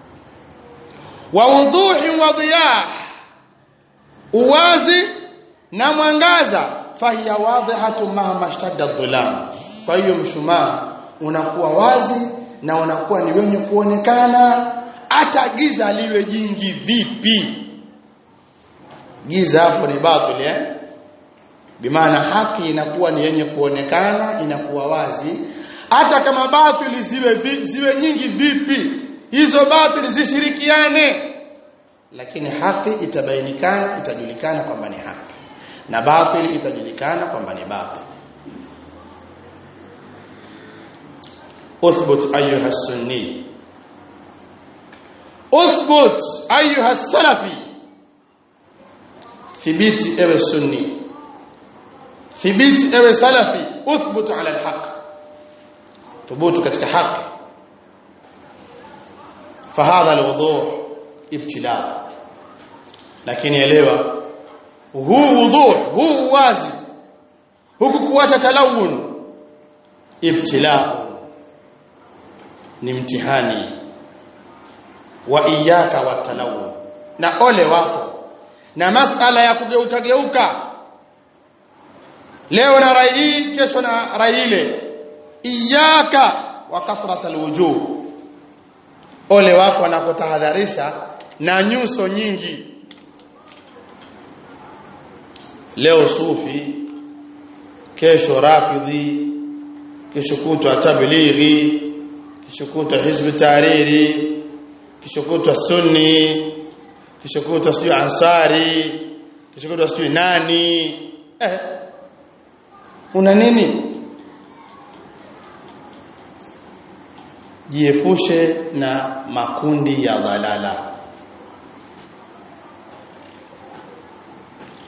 Speaker 1: wa wuduhi wa dhiyah uwazi na mwangaza fahiya wadhihatu mahma shtadda dhulam kwa hiyo mshumaa unakuwa wazi na unakuwa ni wenye kuonekana hata giza liwe jingi vipi giza hapo ni batili eh bimaana haki inakuwa ni yenye kuonekana inakuwa wazi hata kama batili ziwe vi, ziwe nyingi vipi hizo batili zishirikiane lakini haki itabainikana itajulikana kwamba ni haki na batili itajulikana kwamba ni batili uthbut ayuha sunni uthbut ayuha salafi thibiti ewe sunni thibiti ewe salafi uthbut ala alhaq thubutu katika haki fahadha alwudu ibtila lakini elewa huu wudu huu wazi huku kuacha talawun ibtila ni mtihani wa iyaka wa talawun na ole wako na masala ya kugeuka geuka leo na rai hii kesho na rai ile iyaka wa kathrat alwujuh ole wako anakotahadharisha na nyuso nyingi leo sufi kesho rafidhi kesho kutwa tablighi kesho kutwa hizb tariri kesho kutwa sunni kesho kutwa sijui ansari kesho kutwa sijui nani eh una nini jiepushe na makundi ya dhalala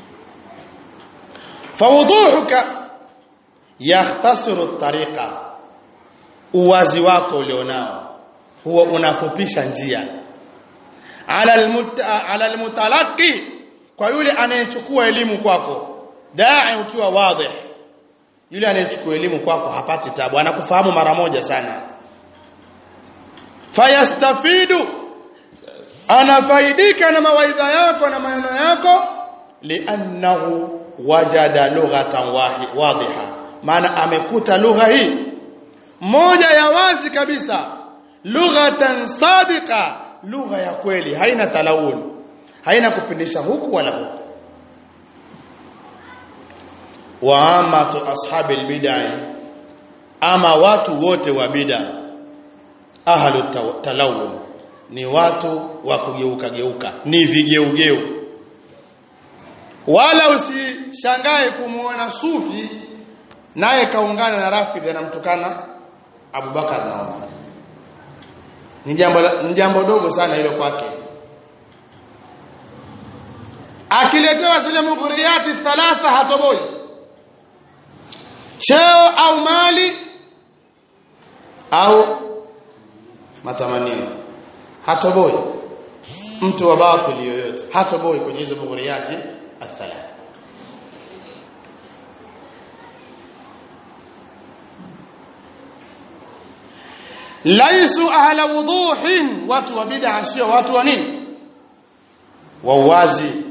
Speaker 2: fawuduhuka yahtasiru tariqa uwazi wako ulionao huwa unafupisha njia ala almuta, ala almutalaqi kwa yule anayechukua elimu kwako da'i ukiwa wadih yule anayechukua elimu kwako hapati tabu anakufahamu mara moja sana fayastafidu anafaidika na mawaidha yako na maneno yako li'annahu wajada lughatan wadhiha maana amekuta lugha hii moja ya wazi kabisa lughatan sadiqa lugha ya kweli haina talawun haina kupindisha huku wala huku wa amatu ashabi albid'ah ama watu wote wa bid'a ahlu talawun ni watu wa kugeuka geuka ni vigeugeu wala usishangae kumuona sufi naye kaungana na rafidhi anamtukana Abubakar na Umar ni jambo ni jambo dogo sana hilo kwake akiletewa zile mughriyati thalatha hatoboi cheo au mali au matamanio hatoboi mtu wa batili yoyote hatoboi kwenye hizo mughriyati athalatha laisu ahla wuduhin watu wa bid'a sio watu wa nini wa uwazi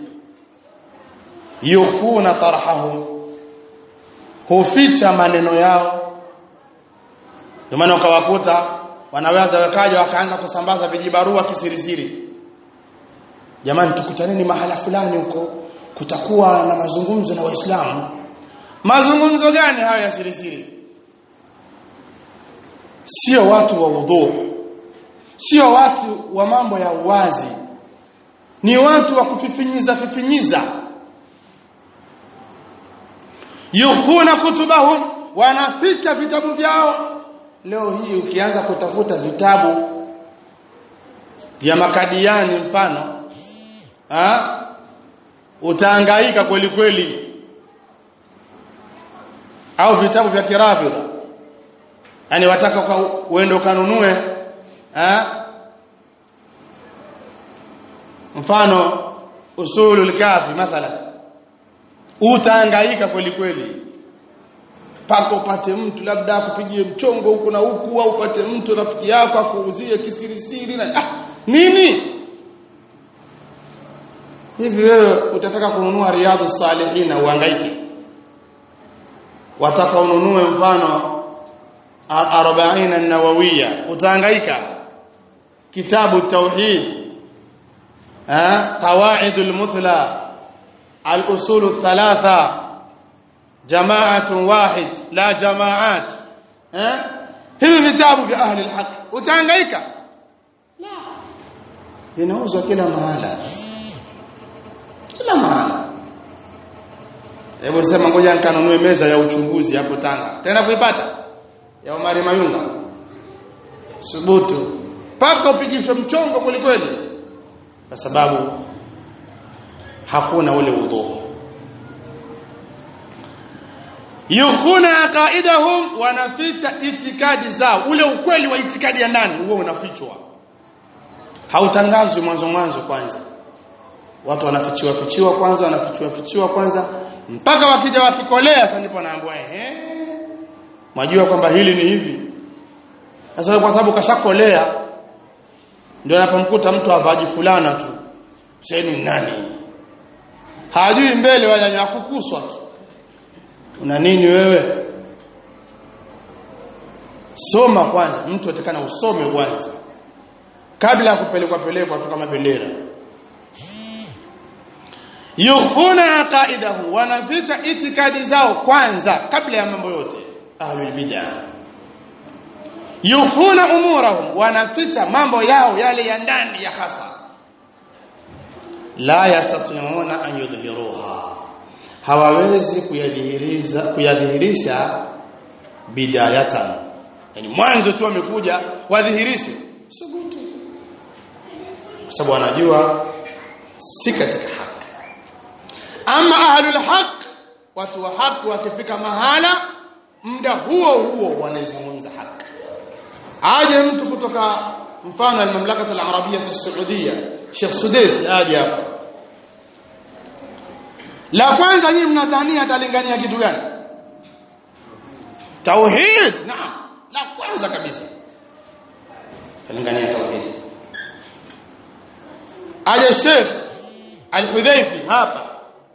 Speaker 2: yukhuna tarhahum huficha maneno yao ndio maana ukawakuta wanaweza wakaja wakaanza kusambaza vijibarua kisirisiri jamani tukutaneni mahala fulani huko kutakuwa na mazungumzo na waislamu mazungumzo gani hayo ya sirisiri sio watu wa udhu sio watu wa mambo ya uwazi ni watu wa kufifinyiza fifinyiza yukhuna kutubahum wanaficha vitabu vyao leo hii ukianza kutafuta vitabu vya makadiani mfano ha? utahangaika kweli kweli au vitabu vya kirafidha yani wataka uende ukanunue eh mfano usulul kafi mathalan utahangaika kweli kweli paka upate mtu labda akupigie mchongo huku na huku au upate mtu rafiki yako akuuzie kisirisiri na ah, nini hivi wewe utataka kununua riadhu salihin uhangaike wataka ununue mfano 40 an-nawawiyya utahangaika kitabu tauhid eh qawaid al-muthla al-usul al-thalatha jama'atun wahid la jama'at eh hivi vitabu vya ahli al-haq utahangaika la vinauzwa kila mahala kila mahala hebu sema ngoja nikanunue meza ya uchunguzi hapo Tanga tena kuipata ya Omari Mayunga subutu paka upigishwe mchongo kwelikweli kwa sababu hakuna ule udhu yukhuna aqaidahum wanaficha itikadi zao ule ukweli wa itikadi ya ndani huo unafichwa hautangazwi mwanzo mwanzo kwanza watu wanafichiwa fichiwa kwanza wanafichiwa fichiwa kwanza mpaka wakija wakikolea sasa ndipo naambiwa ehe Mwajua kwamba hili ni hivi. Sasa kwa sababu kashakolea ndio anapomkuta mtu avaji fulana tu. Sasa nani? Hajui mbele wala ni kukuswa tu. Una nini wewe? Soma kwanza, mtu atakana usome kwanza. Kabla ya kupelekwa pelekwa tu kama bendera. Yukhfuna aqaidahu, wanaficha itikadi zao kwanza kabla ya mambo yote ahlul bid'ah yufuna umurahum wanaficha mambo yao yale ya ndani ya hasa la yastati'una an yudhiruha hawawezi kuyadhihirisha kuyadhihirisha bidayatan yani mwanzo tu wamekuja wadhihirishe subutu kwa sababu wanajua si katika haki ama ahlul haq watu wa haki wakifika mahala muda huo huo wanaizungumza haki aje mtu kutoka mfano al-mamlaka al-arabia as-saudia Sheikh Sudais aje hapa la kwanza nyinyi mnadhania atalingania kitu gani tauhid naam la kwanza kabisa atalingania tauhid aje Sheikh Al-Hudhaifi hapa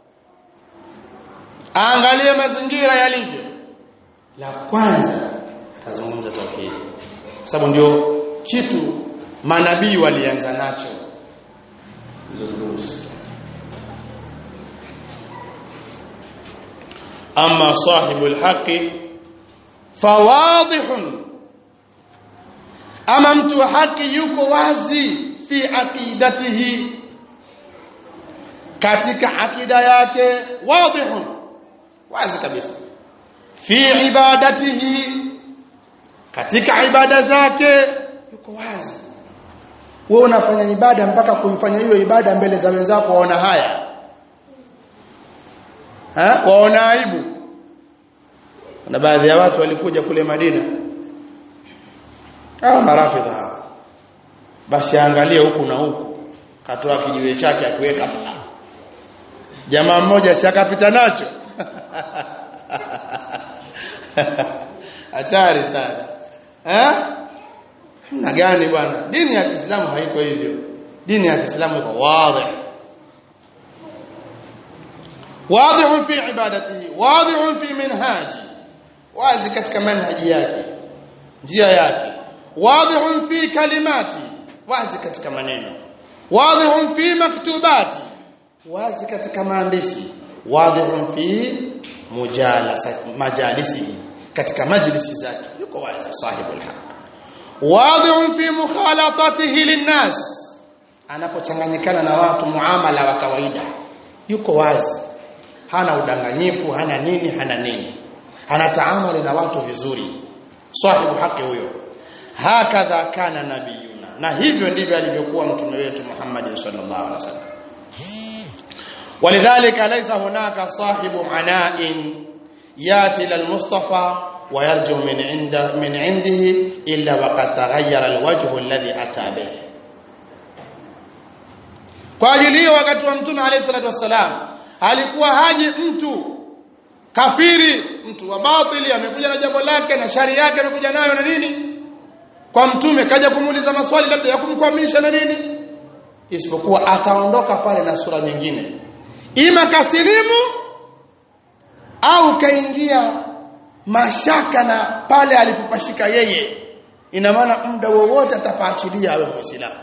Speaker 2: aangalie mazingira yalivyo la kwanza atazungumza tauhid kwa sababu ndio kitu manabii walianza nacho ama sahibul haqi fawadihun ama mtu wa haki yuko wazi fi aqidatihi katika akida yake wadihun wazi kabisa fi ibadatihi katika ibada zake yuko wazi wewe unafanya ibada mpaka kuifanya hiyo ibada mbele za wenzako waona haya ha waona aibu na baadhi ya watu walikuja kule Madina hawa marafidha hawa basi angalie huku na huku katoa kijiwe chake akiweka jamaa mmoja si akapita nacho hatari sana eh na gani bwana dini ya Kiislamu haiko hivyo dini ya Kiislamu iko wazi واضح في عبادته واضح في منهاجه wazi katika manhaji yake njia yake wadhihun fi kalimati wazi katika maneno wadhihun fi maktubati wazi katika maandishi wadhihun fi mujalasa majalisi katika majlisi zake yuko wazi sahibul haq wadhihun fi mukhalatatihi linnas anapochanganyikana na watu muamala wa kawaida yuko wazi hana udanganyifu hana nini hana nini anataamali na watu vizuri sahibu haki huyo hakadha kana nabiyuna na hivyo ndivyo alivyokuwa mtume wetu Muhammad sallallahu alaihi wasallam walidhalika laysa hunaka sahibu ana'in yati lil mustafa ويرجو من عنده من عنده الا وقد تغير الوجه الذي اتى به kwa ajili hiyo wakati wa mtume alayhi salatu wassalam alikuwa haji mtu kafiri mtu wa batili amekuja na jambo lake na shari yake amekuja nayo na nini kwa mtume kaja kumuuliza maswali labda ya kumkwamisha na nini isipokuwa ataondoka pale na sura nyingine ima kasilimu au kaingia mashaka na pale alipopashika yeye ina maana muda wowote atapaachilia awe muislamu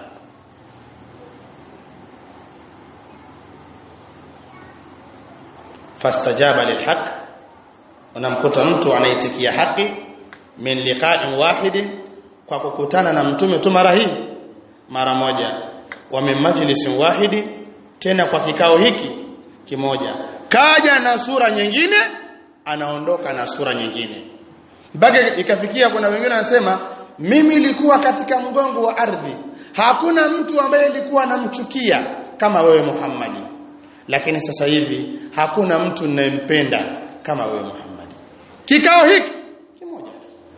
Speaker 2: fastajaba lilhaq unamkuta mtu anaitikia haki min liqa'in wahidin kwa kukutana na mtume tu mara hii mara moja wa min majlisin wahidi tena kwa kikao hiki kimoja kaja na sura nyingine anaondoka na sura nyingine mpaka ikafikia kuna wengine wanasema mimi nilikuwa katika mgongo wa ardhi hakuna mtu ambaye nilikuwa namchukia kama wewe Muhammadi lakini sasa hivi hakuna mtu ninayempenda kama wewe Muhammad kikao hiki kimoja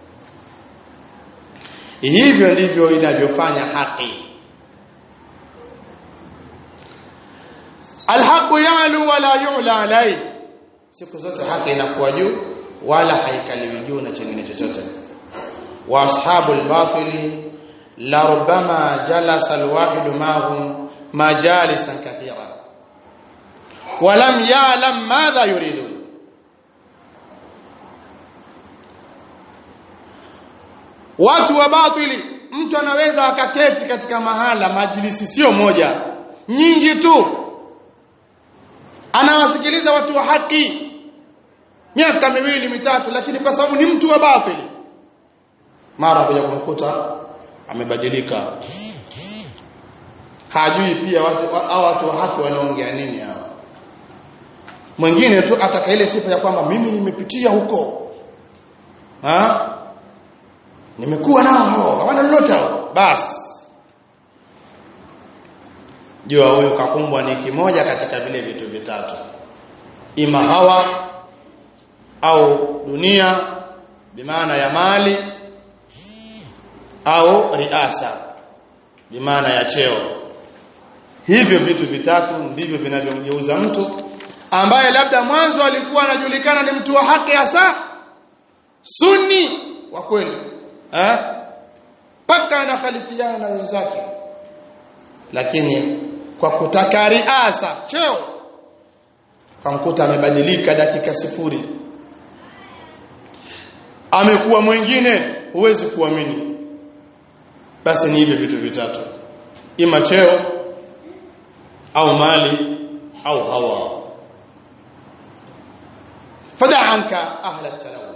Speaker 2: hivyo ndivyo inavyofanya haki alhaqu yalu wala yu'la alai siku zote haki inakuwa juu wala haikaliwi juu na chengine chochote wa ashabul batili la rubbama jalasa alwahid ma'hum majalisan kathira ولم يعلم ماذا يريدون watu wa batili mtu anaweza akaketi katika mahala majlisi sio moja nyingi tu anawasikiliza watu wa haki miaka miwili mitatu lakini kwa sababu ni mtu wa batili mara kuja kumkuta amebadilika hajui pia watu hao watu wa haki wanaongea nini hao mwingine tu ataka ile sifa ya kwamba mimi nimepitia huko ha nimekuwa nao hao hawana lolote hao basi jua huyo kakumbwa ni kimoja katika vile vitu vitatu ima hawa au dunia bimaana ya mali au riasa bimaana ya cheo hivyo vitu vitatu ndivyo vinavyomgeuza mtu ambaye labda mwanzo alikuwa anajulikana ni mtu wa haki hasa sunni wa kweli eh paka anakhalifiana na wenzake lakini kwa kutaka riasa cheo kamkuta amebadilika dakika sifuri amekuwa mwingine huwezi kuamini basi ni hivyo vitu vitatu ima cheo au mali au hawa fada anka ahla talawun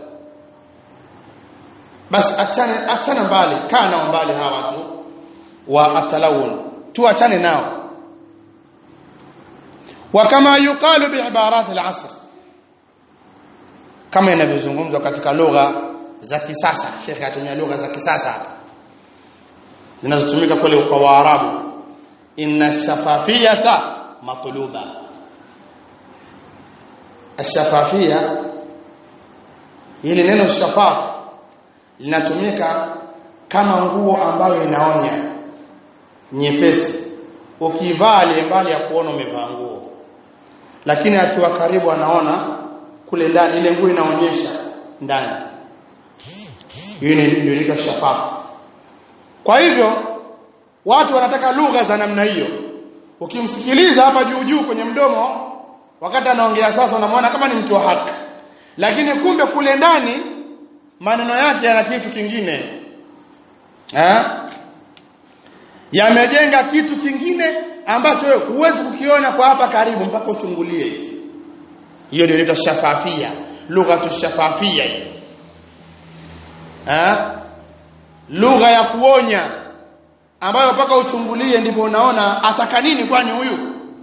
Speaker 2: basi achana achana mbali kana mbali hawa watu wa atalawun tuachane nao wa kama yuqalu biibarat al-asr kama inavyozungumzwa katika lugha za kisasa shekhe atumia lugha za kisasa hapa zinazotumika kule kwa waarabu inna shafafiyata matluba ashafafia hili neno shafaf linatumika kama nguo ambayo inaonya nyepesi ukivaa ile mbali ya kuona umevaa nguo lakini akiwa karibu anaona kule ndani ile nguo inaonyesha ndani hiyo ndio inaitwa shafafu kwa hivyo watu wanataka lugha za namna hiyo ukimsikiliza hapa juu juu kwenye mdomo wakati anaongea sasa unamwona kama ni mtu wa haki lakini kumbe kule ndani maneno yake yana kitu kingine eh yamejenga kitu kingine ambacho wewe huwezi kukiona kwa hapa karibu mpaka uchungulie hivi hiyo ndio inaitwa shafafia lugha tu shafafia hiyo eh lugha ya kuonya ambayo mpaka uchungulie ndipo unaona ataka nini kwani huyu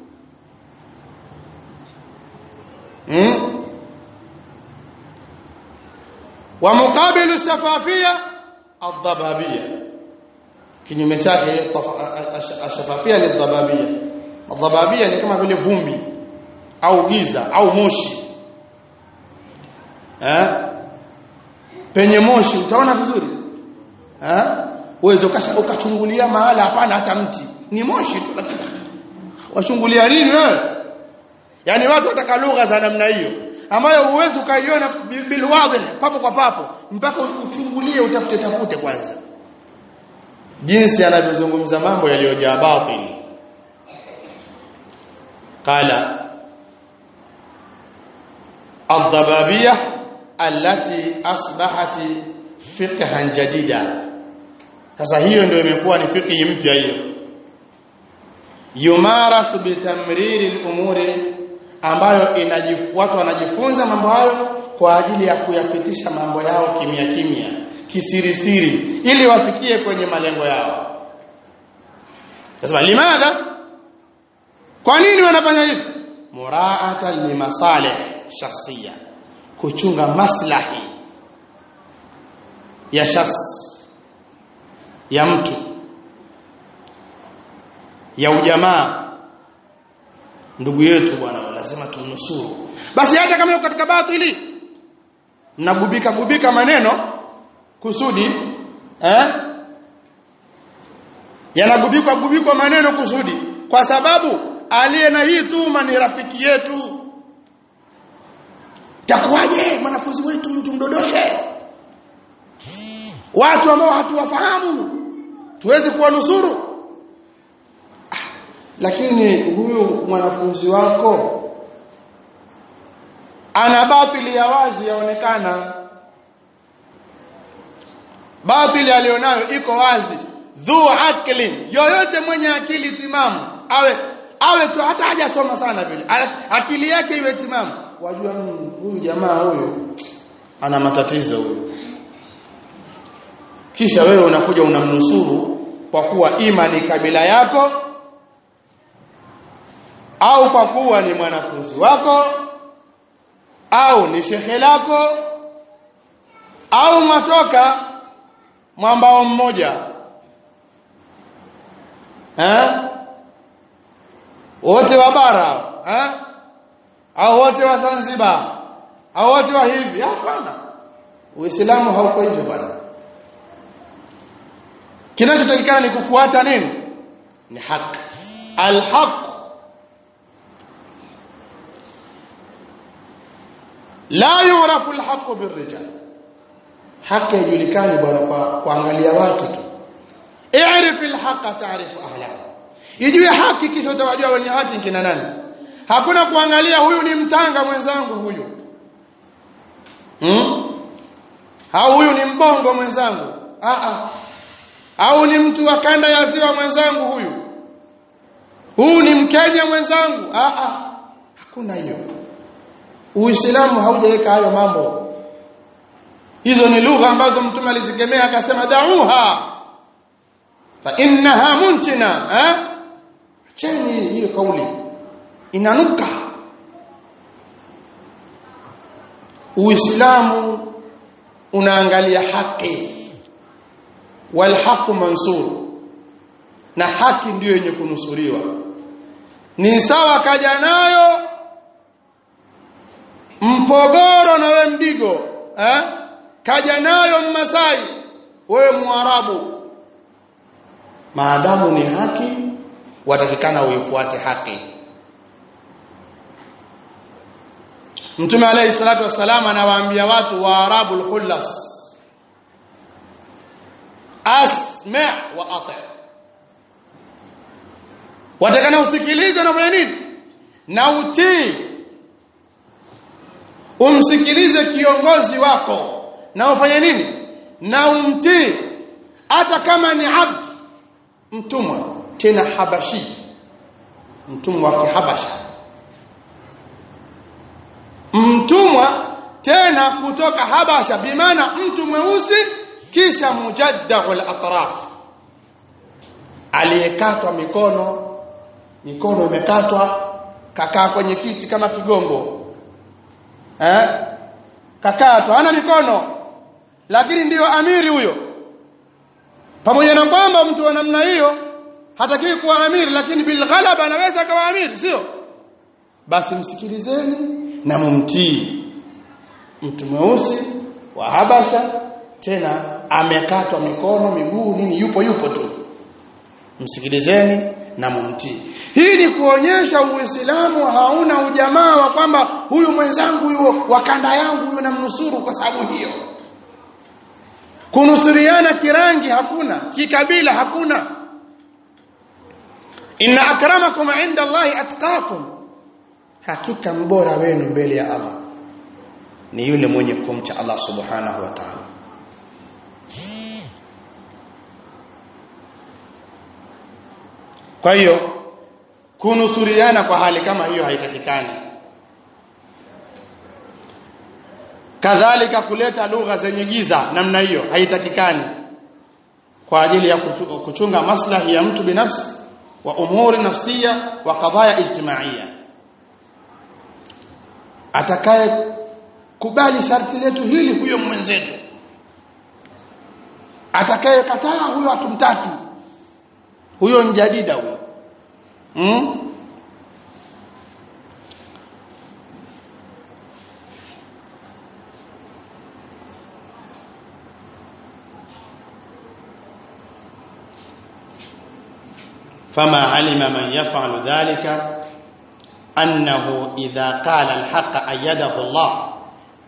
Speaker 2: hmm? wa muqabilu shafafia adhababia kinyume chake ashafafia ni dhababia adhababia ni kama vile vumbi au giza au moshi eh penye moshi utaona vizuri eh uweze ukachungulia mahala hapana hata mti ni moshi tu lakini wachungulia nini wewe yani watu wataka lugha za namna hiyo ambayo uwezi ukaiona bilwadhi papo kwa papo mpaka uchungulie utafute tafute kwanza jinsi anavyozungumza mambo yaliyojaa batili qala الضبابيه التي اصبحت فقها جديدا sasa hiyo ndio imekuwa ni fiqhi mpya hiyo yumarasu bitamriri al-umuri ambayo inajif, watu wanajifunza mambo hayo kwa ajili ya kuyapitisha mambo yao kimya kimya kisirisiri ili wafikie kwenye malengo yao sasa limadha kwa nini wanafanya hivi muraata limasalih shakhsiya kuchunga maslahi ya shakhs ya mtu ya ujamaa ndugu yetu bwana lazima tumnusuru basi hata kama yuko katika batili mnagubika gubika maneno kusudi eh yanagubikwa gubikwa maneno kusudi kwa sababu aliye na hii tuma ni rafiki yetu takuwaje mwanafunzi wetu huyu tumdodoshe watu ambao hatuwafahamu tuweze kuwanusuru ah, lakini huyu mwanafunzi wako ana batili ya wazi yaonekana batili alionayo iko wazi dhu aklin yoyote mwenye akili timamu awe awe tu hata hajasoma sana vile akili yake iwe timamu wajua huyu jamaa huyu ana matatizo huyu kisha wewe unakuja unamnusuru kwa kuwa ima ni kabila yako au kwa kuwa ni mwanafunzi wako au ni shekhe lako au matoka mwambao mmoja eh wote wa bara eh au wote wa Zanzibar au wote wa hivi hapana uislamu hauko hivyo bwana kinachotakikana ni kufuata nini ni haki alhaq la yurafu alhaq birrijal haki haijulikani bwana kwa kuangalia watu tu i'rif alhaq ta'rif ahlahu ijue haki kisha utawajua wenye haki kina nani hakuna kuangalia huyu ni mtanga mwenzangu huyu hmm? au huyu ni mbongo mwenzangu ah ah au ni mtu wa kanda ya ziwa mwenzangu huyu huu ni mkenya mwenzangu ah ah hakuna hiyo uislamu haujaweka hayo mambo hizo ni lugha ambazo mtume alizikemea akasema dauha fa innaha muntina eh cheni hiyo kauli inanuka uislamu unaangalia haki walhaqu mansur na haki ndiyo yenye kunusuriwa ni sawa kaja nayo mpogoro na we mdigo eh kaja nayo mmasai wewe mwarabu maadamu ni haki watakikana uifuate haki Mtume alayhi salatu wassalam anawaambia watu wa arabul khullas asma' wa ati' watakana usikilize na fanya nini na utii umsikilize kiongozi wako na ufanye nini na umtii hata kama ni abd mtumwa tena habashi mtumwa wa kihabasha mtumwa tena kutoka habasha bimaana mtu mweusi kisha mujaddahul atraf aliyekatwa mikono mikono imekatwa kakaa kwenye kiti kama kigongo eh kakatwa hana mikono lakini ndiyo amiri huyo pamoja na kwamba mtu wa namna hiyo hatakiwi kuwa amiri lakini bilghalaba anaweza akawa amiri sio basi msikilizeni na mumtii mtu mweusi wa Habasha tena amekatwa mikono miguu nini yupo yupo tu msikilizeni na mumtii hii ni kuonyesha uislamu hauna ujamaa wa kwamba huyu mwenzangu huyo wa kanda yangu huyo namnusuru kwa sababu hiyo kunusuriana kirangi hakuna kikabila hakuna inna akramakum inda Allahi atqakum hakika mbora wenu mbele ya Allah ni yule mwenye kumcha Allah subhanahu wa ta'ala kwa hiyo kunusuriana kwa hali kama hiyo haitakikani kadhalika kuleta lugha zenye giza namna hiyo haitakikani kwa ajili ya kuchunga maslahi ya mtu binafsi wa umuri nafsia wa qadaya ijtimaiya atakaye kubali sharti letu hili huyo mwenzetu atakaye kataa huyo hatumtaki huyo njadida huyo hmm? فما علم من يفعل ذلك أنه إذا قال الحق أيده الله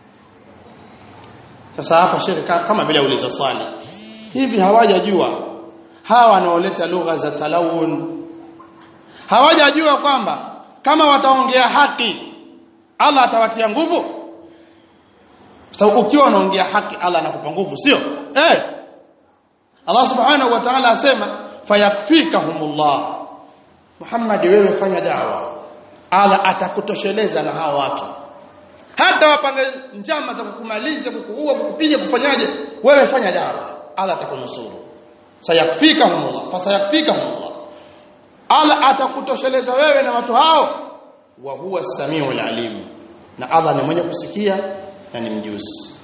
Speaker 2: sasa hapa shekhe kama vile uliza swali hivi hawajajua hawa wanaoleta lugha za talawun hawajajua kwamba kama wataongea haki Allah atawatia nguvu sababu ukiwa unaongea haki Allah anakupa nguvu sio eh Allah subhanahu wa ta'ala asema fayakfikahumullah Muhammad wewe fanya dawa Allah atakutosheleza na hawa watu hata wapange njama za kukumaliza kukuua kukupiga kufanyaje wewe fanya dawa Allah atakunusuru sayakfikahumullah fasayakfikahumullah Allah atakutosheleza wewe na watu hao wa huwa samiul alim na Allah ni mwenye kusikia na ni mjuzi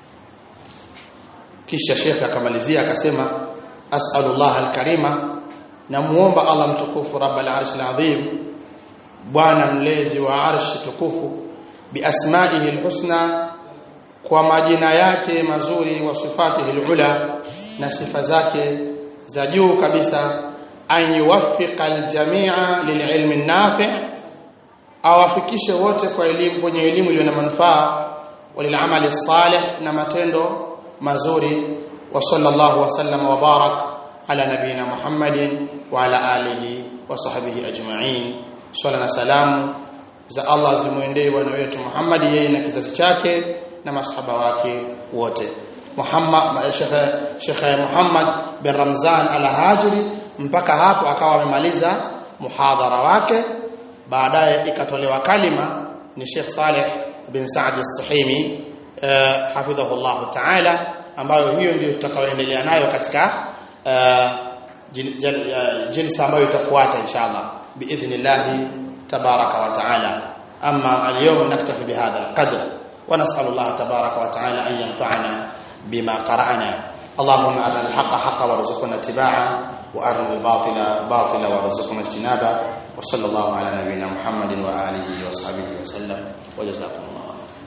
Speaker 2: kisha shekhe akamalizia akasema as'alullah alkarima namuomba Allah mtukufu rabbal arshil azim bwana mlezi wa arshi tukufu biasma'ihi alhusna kwa majina yake mazuri wa sifatihi alula na sifa zake za juu kabisa an yuwaffiqa aljami'a lililmi an-nafi' awafikishe wote kwa elimu kwenye elimu iliyo na manufaa walil'amali salih na matendo mazuri wa sallallahu wa sallama wa barak ala nabina Muhammadin wa ala alihi wa sahbihi ajma'in swala na salamu za Allah zimwendee bwana wetu Muhammad yeye na kizazi chake na masahaba wake wote Muhammad Sheikh Sheikh Muhammad bin Ramzan al-Hajiri mpaka hapo akawa amemaliza muhadhara wake baadaye ikatolewa kalima ni Sheikh Saleh bin Saad as-Suhaimi uh, hafidhahullah ta'ala ambayo hiyo ndio tutakayoendelea nayo katika uh, jilsa ambayo itafuata inshallah biidhnillah tabaraka wa ta'ala amma al-yawm naktafi bihadha al-qadr wa nas'alu Allah tabaraka wa ta'ala an yanfa'ana bima qara'na اللهم أرنا الحق حقا وارزقنا اتباعه وأرنا الباطل باطلا وارزقنا اجتنابه وصلى الله على نبينا محمد وآله وصحبه وسلم وجزاكم الله